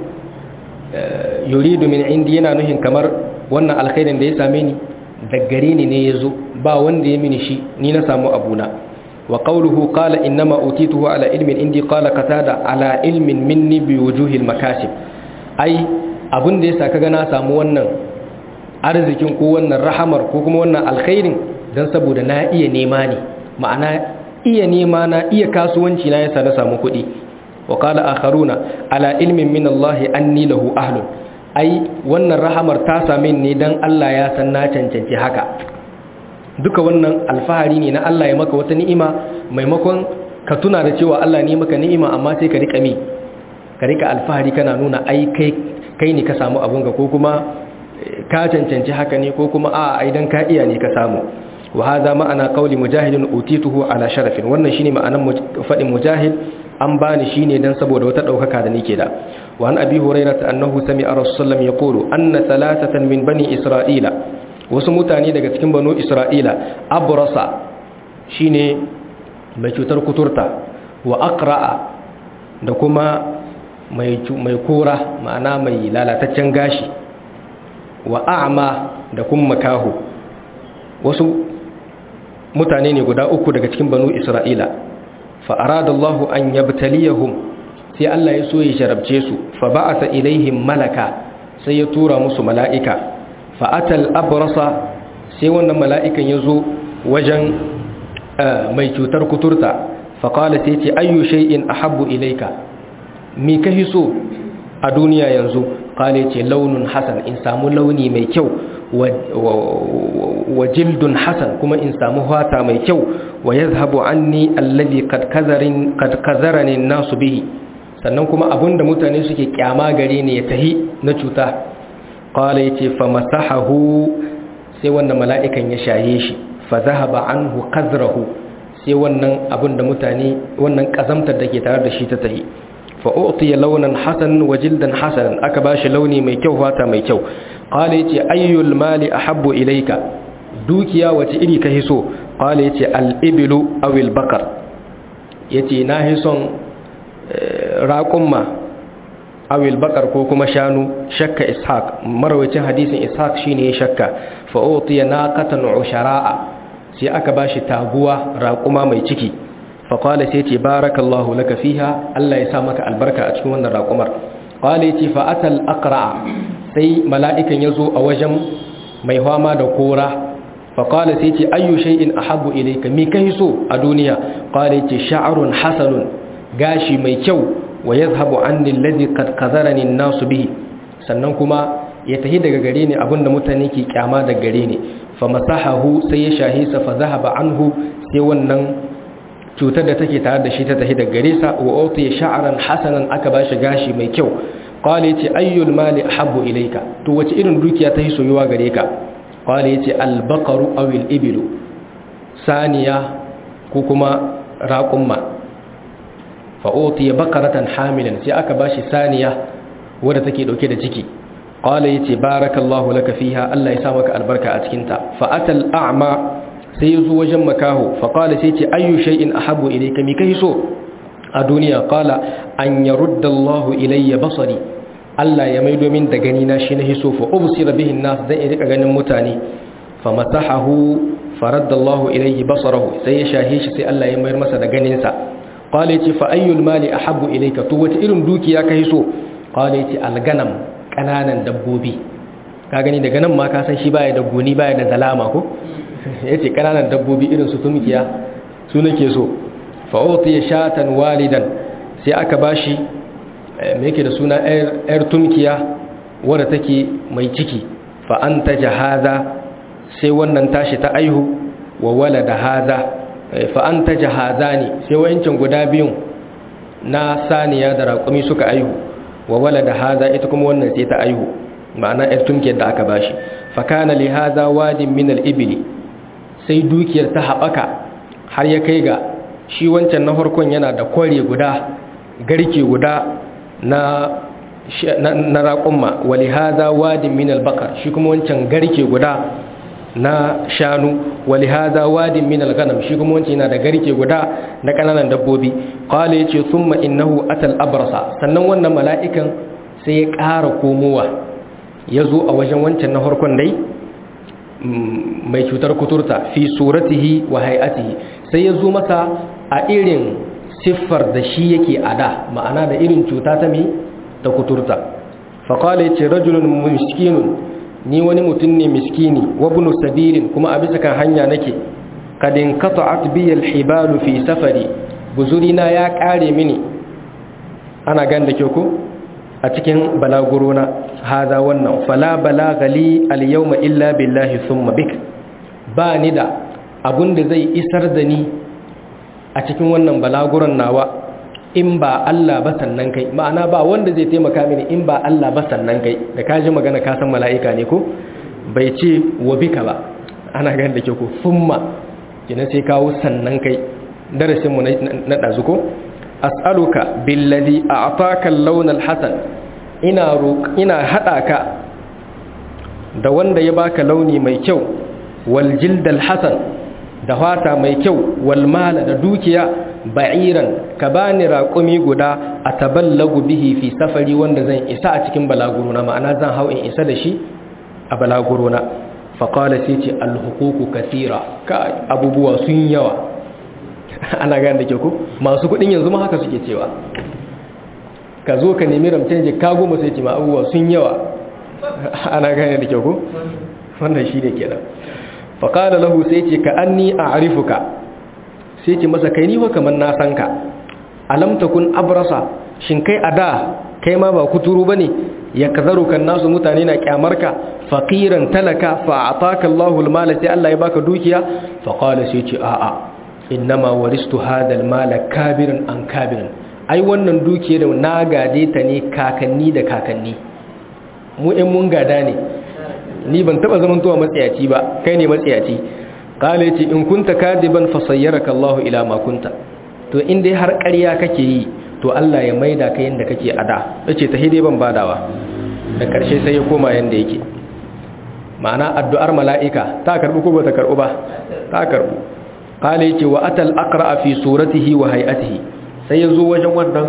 yuridu min indi yana nuhin kamar wannan alkhairin da ya same ni daggare ni ne yazo ba wanda ya mini shi ni na samu abuna wa qawluhu qala innama utituhu ala ilmin indi qala qatada ala ilmin minni bi wujuhil makasib ai abun da yasa kaga na samu wannan arzikin ko wannan rahamar ko kuma wannan alkhairin don saboda na iya nema ne ma'ana iya nema na iya kasuwanci na yasa na samu kuɗi wa qala akharuna ala ilmin min Allah anni lahu ahlun ai wannan rahamar ta same ni dan Allah ya san na cancanci haka duka wannan alfahari ne na Allah ya maka wata ni'ima maimakon ka tuna da cewa Allah ne maka ni'ima amma sai ka rika mi ka rika alfahari kana nuna ai kai kai ne ka samu abunka ko kuma ka cancanci haka ne ko kuma a idan ka iya ne ka samu wa hadha ma'ana qawli mujahidin utituhu ala sharafin wannan shine ma'anan fadin mujahid an bani shine dan saboda wata daukaka da nake da wa an abi hurairah annahu sami'a rasulullah yaqulu anna thalathatan min bani isra'ila wasu mutane daga cikin banu isra'ila abrasa shine mai cutar kuturta wa aqra'a da kuma mai mai kora ma'ana mai lalataccen gashi wa a'ma da kuma makahu wasu mutane ne guda uku daga cikin banu isra'ila fa aradallahu an yabtaliyahum sai Allah ya so ya sharabce su fa ba'atha ilaihim malaka sai ya tura musu mala'ika fa atal abrasa sai wannan mala'ikan ya zo wajen mai cutar kuturta fa qala sai ce ayyu shay'in ahabbu ilayka mi ka hiso a duniya yanzu kale ce launin hasan in samu launi mai kyau wa jildun hasan kuma in samu hata mai kyau wa yazhabu anni alladhi qad kazarin qad kazarani nasu bihi sannan kuma abinda mutane suke kyama gare ne ya tahi na cuta qala yace fa masahahu sai wannan mala'ikan ya shaye shi fa zahaba anhu qazrahu sai wannan abinda mutane wannan kazamtar da ke tare da shi ta tahi fa'o'tiya launan hasan wa jildan hasanan aka ba shi launi mai kyau fata mai kyau ƙwale ya ce ayyul mali a habbo ilaika dukiya wace iri ka hiso ƙwale ya ce al'ibilu awil bakar ya ce na hison raƙumma awil bakar ko kuma shanu shakka ishaq marawacin hadisin ishaq shi ne shakka fa'o'tiya na katan ushara'a sai aka ba shi taguwa raƙuma mai ciki faƙwale sai ce barakallahu laka fiha Allah ya sa maka albarka a cikin wannan raƙumar qala yace fa atal aqra sai mala'ikan yazo a wajen mai fama da kora fa qala sai yace ayyu shay'in ahabbu ilayka mi kai so a duniya qala yace sha'run hasanun gashi mai kyau wa yadhhabu anni alladhi qad qadharani an-nasu bihi sannan kuma ya tahi daga gare ni abinda mutane ke kyama daga gare ni fa masahahu sai ya shahi sa fa zahaba anhu sai wannan cutar da take tare da shi ta tahi daga gare sa wa uti sha'ran hasanan aka bashi gashi mai kyau qala yace ayyul mali ahabbu ilayka to wace irin dukiya ta soyuwa gare ka qala yace al baqaru aw al ibilu saniya ko kuma raqumma fa uti baqaratan hamilan sai aka bashi saniya wadda take dauke da ciki qala yace barakallahu laka fiha Allah ya sa maka albarka a cikin ta fa atal a'ma sai yazo wajen makaho fa qala sai yace ayyu shay'in ahabbu ilayka mi kai so a duniya qala an yarudda Allah ilayya basari Allah ya maido min da gani na shi na hiso fa ubsira bihi nas zai rika ganin mutane fa masahahu faradda Allah ilayhi basarahu sai ya shahe shi sai Allah ya mayar masa da ganin sa qala yace fa ayyul mali ahabbu ilayka to wace irin dukiya kai so qala yace alganam kananan dabbobi ka gani daga nan ma ka san shi baya da goni baya da zalama ko yace kananan dabbobi irin su tumkiya su nake so fa utiya shatan walidan sai aka bashi me yake da suna yar tumkiya wadda take mai ciki fa anta jahaza sai wannan tashi ta aihu wa walada haza fa anta jahazani sai wayancin guda biyun na saniya da raƙumi suka aihu wa walada haza ita kuma wannan sai ta aihu ma'ana yar tumkiyar da aka bashi fa kana li haza wadin min al-ibli sai dukiyar ta haɓaka har ya kai ga shi wancan na farkon yana da kware guda garke guda na na raƙumma wa li haza wadin min al-baqar shi kuma wancan garke guda na shanu wa li haza wadin min al-ghanam shi kuma wancan yana da garke guda na kananan dabbobi qala yace thumma innahu atal abrasa sannan wannan mala'ikan sai ya ƙara komowa ya zo a wajen wancan na harkon dai mai cutar kuturta fi suratihi wa hay'atihi sai ya zo masa a irin siffar da shi yake ada ma'ana da irin cuta ta mi ta kuturta faqala yace rajulun miskinun ni wani mutum ne miskini wa ibn sabilin kuma a bisa kan hanya nake kadin qata'at bi al-hibalu fi safari buzurina ya kare mini ana gan da ke ku a cikin balagurona haza wannan fala balaga li al-yawma illa billahi thumma bik ba ni da abun da zai isar da ni a cikin wannan balaguran nawa in ba Allah ba sannan kai ma'ana ba wanda zai taimaka mini in ba Allah ba sannan kai da ka ji magana ka san mala'ika ne ko bai ce wa bika ba ana gan da ke ku thumma kina sai kawo sannan kai darasin mu na dazu ko as'aluka billazi a'taka al-lawn al-hasan ina ina hada ka da wanda ya baka launi mai kyau wal jild al-hasan da fata mai kyau wal mala da dukiya ba'iran ka bani raqumi guda ataballagu bihi fi safari wanda zan isa a cikin balaguruna ma'ana zan hau in isa da shi a balaguruna faqala sai ce al-huququ kathira ka abubuwa sun yawa ana gane da ke ku masu kudin yanzu ma haka suke cewa ka zo ka nemi ramcen jika goma sai ce ma abubuwa sun yawa ana gane da ke ku wannan shi ne kenan faƙada lahu sai ce ka an ni a arifuka sai ce masa kai niwa kamar na san ka alamta kun abrasa shin kai a da kai ma ba kuturu ba ne ya kazaru kan nasu mutane na kyamarka faƙiran talaka fa'ataka Allahul mala sai Allah ya baka dukiya faƙala sai ce a'a innama waristu hadal mala kabirin an kabirin ai wannan dukiya da na gade ta ne kakanni da kakanni mu ɗin mun gada ne ni ban taɓa zaman tuwa matsayaci ba kai ne matsayaci ƙala ce in kunta kadiban fasayyaraka Allah ila ma kunta to in dai har ƙarya kake yi to Allah ya maida ka yanda kake ada yace ta hide ban badawa da ƙarshe sai ya koma yanda yake ma'ana addu'ar mala'ika ta karbu ko ba ta karbu ba ta karbu kala yake wa atal aqra fi suratihi wa hay'atihi sai yazo wajen wannan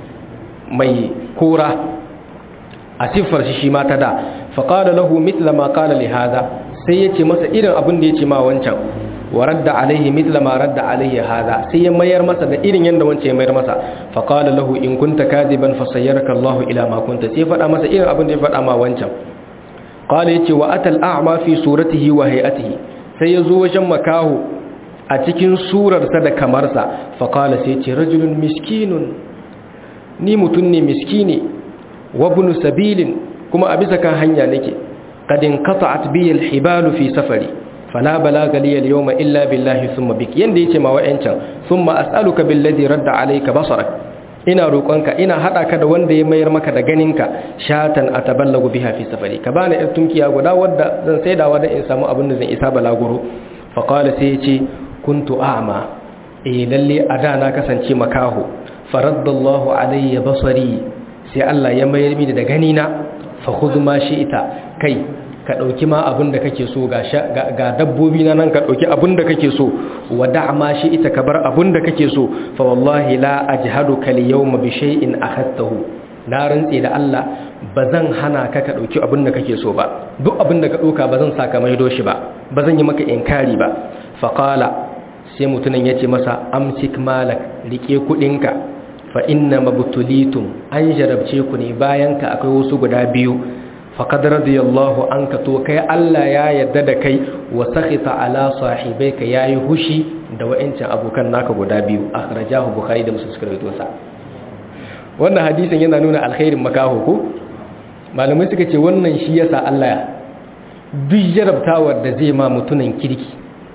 mai kora a siffar shi shi ma ta da fa qala lahu mithla ma qala li hadha sai yace masa irin abin da yace ma wancan wa radda alaihi mithla ma radda alaihi hada sai ya mayar masa da irin yanda wance ya mayar masa fa qala lahu in kunta kadiban fa sayyaraka Allahu ila ma kunta sai faɗa masa irin abin da ya faɗa ma wancan qala yace wa atal a'ma fi suratihi wa hay'atihi sai ya zo wajen makaho a cikin surarsa da kamarsa fa qala sai yace rajulun miskinun ni mutun ne miskini wa ibn sabilin kuma a bisa kan hanya nake qad inqata'at bi al-hibalu fi safari fala balaga li al-yawma illa billahi thumma bik yanda yace ma wa'ancan thumma as'aluka billadhi radda alayka basarak ina roƙonka ina hada ka da wanda ya mayar maka da ganinka shatan ataballagu biha fi safari ka bani yar tunkiya guda wadda zan saidawa da in samu abin da zan isa balaguro fa qala sai yace kuntu a'ma eh lalle a da na kasance makaho faraddallahu alayya basari sai Allah ya mayar mini da ganina fa khudh ma ita kai ka dauki ma abin da kake so ga ga dabbobi na nan ka dauki abin da kake so wa da' ma ita ka bar abin da kake so fa wallahi la ajhaduka al yawma bi shay'in akhadtahu na rantse da Allah bazan hana ka ka dauki abin da kake so ba duk abin da ka dauka bazan saka maido shi ba bazan yi maka inkari ba fa qala sai mutumin yace masa amsik malak rike kudinka fa inna mabtulitum an jarabce ku ne bayan ka akwai wasu guda biyu faqad radiyallahu anka to kai Allah ya yarda da kai wa sakhita ala sahibaika yayi hushi da wa'ancin abokan naka guda biyu akhrajahu bukhari da muslim suka rawaito sa wannan hadisin yana nuna alkhairin makaho ko malamai suka ce wannan shi yasa Allah ya duk jarabtawar da zai ma mutunan kirki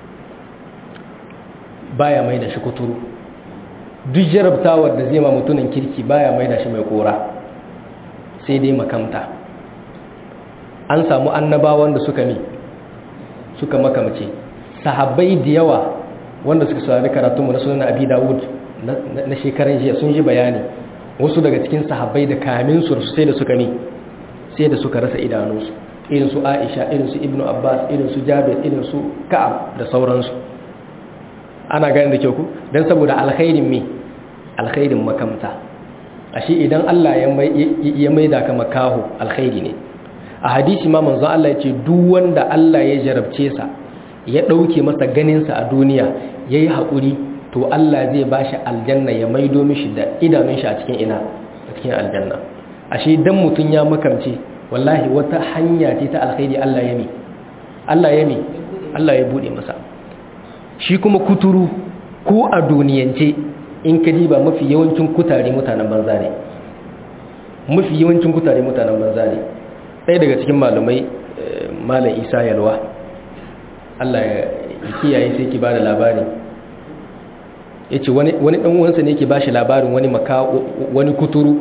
baya mai da shi kuturu duk jarabtawar da zai ma mutunan kirki baya mai da shi mai kora sai dai makamta an samu annabawan da suka mi suka makamce sahabbai da yawa wanda suka saurari karatunmu na sunan abi dawud na shekaran jiya sun ji bayani wasu daga cikin sahabbai da kamin su sai da suka mi sai da suka rasa idanunsu irin su aisha irin su ibnu abbas irin su jabir irin su ka'ab da sauransu ana ganin da kyau ku don saboda alkhairin me alkhairin makamta ashe idan Allah ya maida ka makaho alkhairi ne a hadisi ma manzon Allah ya ce duk wanda Allah ya jarabce sa ya dauke masa ganin sa a duniya yayi hakuri to Allah zai bashi aljanna ya maido mishi da idanun shi a cikin ina a cikin aljanna ashe dan mutun ya makamce wallahi wata hanya ce ta alkhairi Allah ya mi Allah ya mi Allah ya bude masa shi kuma kuturu ko a duniyance in ka diba mafi yawancin kutare mutanen banza ne mafi yawancin kutare mutanen banza ne ɗaya daga cikin malamai malam isa yalwa allah ya kiyaye sai ki ba da labari ya ce wani ɗan uwansa ne ke ba shi labarin wani maka wani kuturu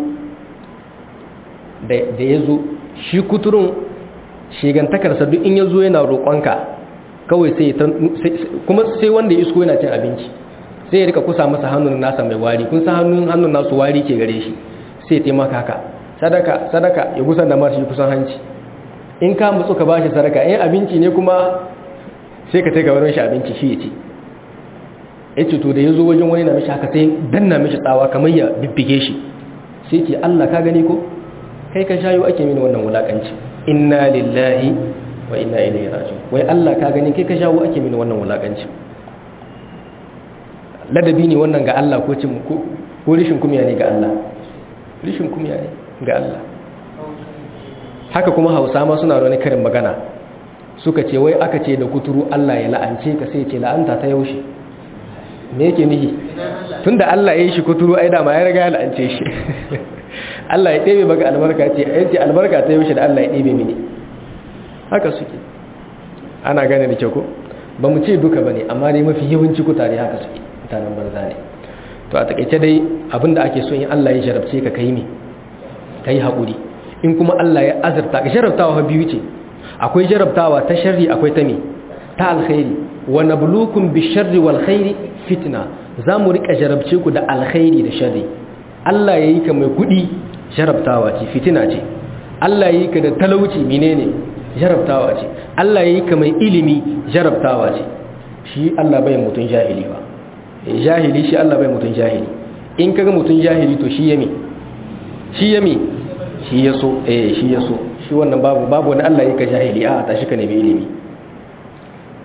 da ya zo shi kuturun shigantakarsa duk in ya zo yana roƙonka kawai sai kuma sai wanda ya isko yana cin abinci sai ya rika kusa masa hannun nasa mai wari kun san hannun hannun nasu wari ke gare shi sai ya taimaka haka sadaka sadaka ya kusan da marshi kusan hanci in ka mutsu ka bashi sadaka in abinci ne kuma sai ka tai ga wurin shi abinci shi ya ci ya ce to da ya zo wajen wani na mishi haka sai danna mishi tsawa kamar ya bibbige shi sai ce Allah ka gani ko kai ka shayo ake mini wannan wulakanci inna lillahi wa inna ilaihi raji'un wai Allah ka gani kai ka shawo ake mini wannan wulakanci ladabi ne wannan ga Allah ko cin ko rishin kumya ne ga Allah rishin kumya ne ga Allah haka kuma Hausa ma suna da wani karin magana suka ce wai aka ce da kuturu Allah ya la'ance ka sai ce la'anta ta yaushe me yake nihi tunda Allah ya yi shi kuturu ai da ma ya riga ya la'ance shi Allah ya ɗebe maka albarka ce ai ce albarka ta yaushe da Allah ya ɗebe mini haka suke ana gane da kyau ko ba mu ce duka bane amma dai mafi yawanci kutare haka suke mutanen banza ne to a takaice dai abinda ake so in Allah ya jarabce ka kai ne kai haƙuri in kuma Allah ya azurta ka jarabtawa biyu ce akwai jarabtawa ta sharri akwai ta me ta alkhairi wa nabluukum bisharri wal khairi fitna zamu rika jarabce ku da alkhairi da sharri Allah yayi ka mai kudi jarabtawa ce fitina ce Allah yayi ka da talauci menene jarabtawa ce Allah yayi ka mai ilimi jarabtawa ce shi Allah bai mutun jahili ba jahili shi Allah bai mutun jahili in kaga mutun jahili to shi yami shi yami shi yaso eh shi yaso shi wannan babu babu wani Allah yake jahili a tashi ka nemi ilimi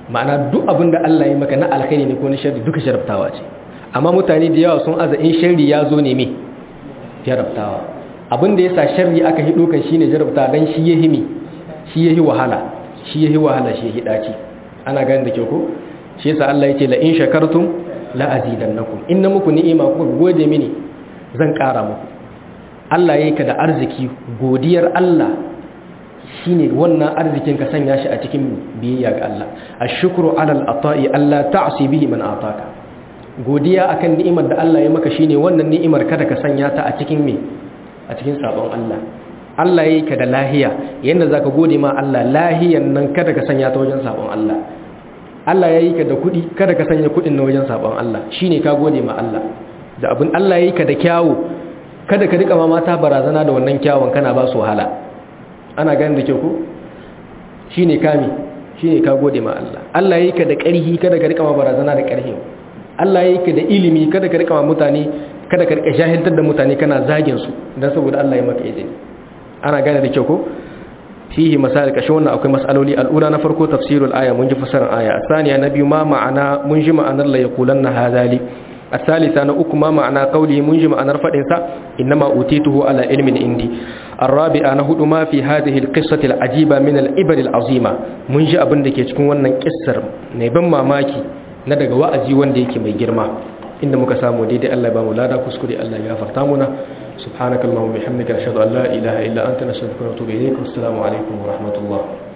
ma'ana duk abin da Allah ya maka na alkhairi ne ko na sharri duka jarabtawa ce amma mutane da yawa sun aza in sharri ya zo ne me jarabtawa abin da yasa sharri aka hido kan shine jarabta dan shi yahi mi shi yahi wahala shi yahi wahala shi yahi daci ana ganin da ke ko shi yasa Allah yake la in shakartum la azidannakum inna muku ni'ima kuka gode mini zan ƙara muku Allah yayi ka da arziki godiyar Allah shine wannan arzikin ka sanya shi a cikin biyayya ga Allah ashkuru alal ata'i Allah ta'si bihi man ataka godiya akan ni'imar da Allah ya maka shine wannan ni'imar kada ka sanya ta a cikin me a cikin sabon Allah Allah yayi ka da lahiya yanda zaka gode ma Allah lahiyan nan kada ka sanya ta wajen sabon Allah Allah yayi ka da kuɗi kada ka sanya kuɗin na wajen sabon Allah shine ka gode ma Allah da abin Allah yayi ka da kyawu kada ka rika ma mata barazana da wannan kyawun kana ba su wahala ana ganin da kyau ko shine kami shine ka gode ma Allah Allah yayi ka da ƙarhi kada ka rika ma barazana da ƙarhi Allah yayi ka da ilimi kada ka rika ma mutane kada ka rika jahiltar da mutane kana zagin su dan saboda Allah ya maka izini ana gane da kyau ko fihi masail kashi wannan akwai masaloli al'ula na farko tafsirul aya mun ji fasarar aya asaniya na biyu ma ma'ana mun ji ma'anar la yaqulanna hadali الثالثة نأك ما معنى قوله منجم أن رفع إنسا إنما أوتيته على علم عندي الرابعة نهد ما في هذه القصة العجيبة من الإبر العظيمة منجي أبن دكي تكون ونن كسر نبن ماماكي ندق وأزي ونديك مي جرما إن مكسامو ديدي الله بامو لا دا كسكري الله يغفر تامنا سبحانك اللهم وبحمدك أشهد أن لا إله إلا أنت نستغفرك ونتوب إليك والسلام عليكم ورحمة الله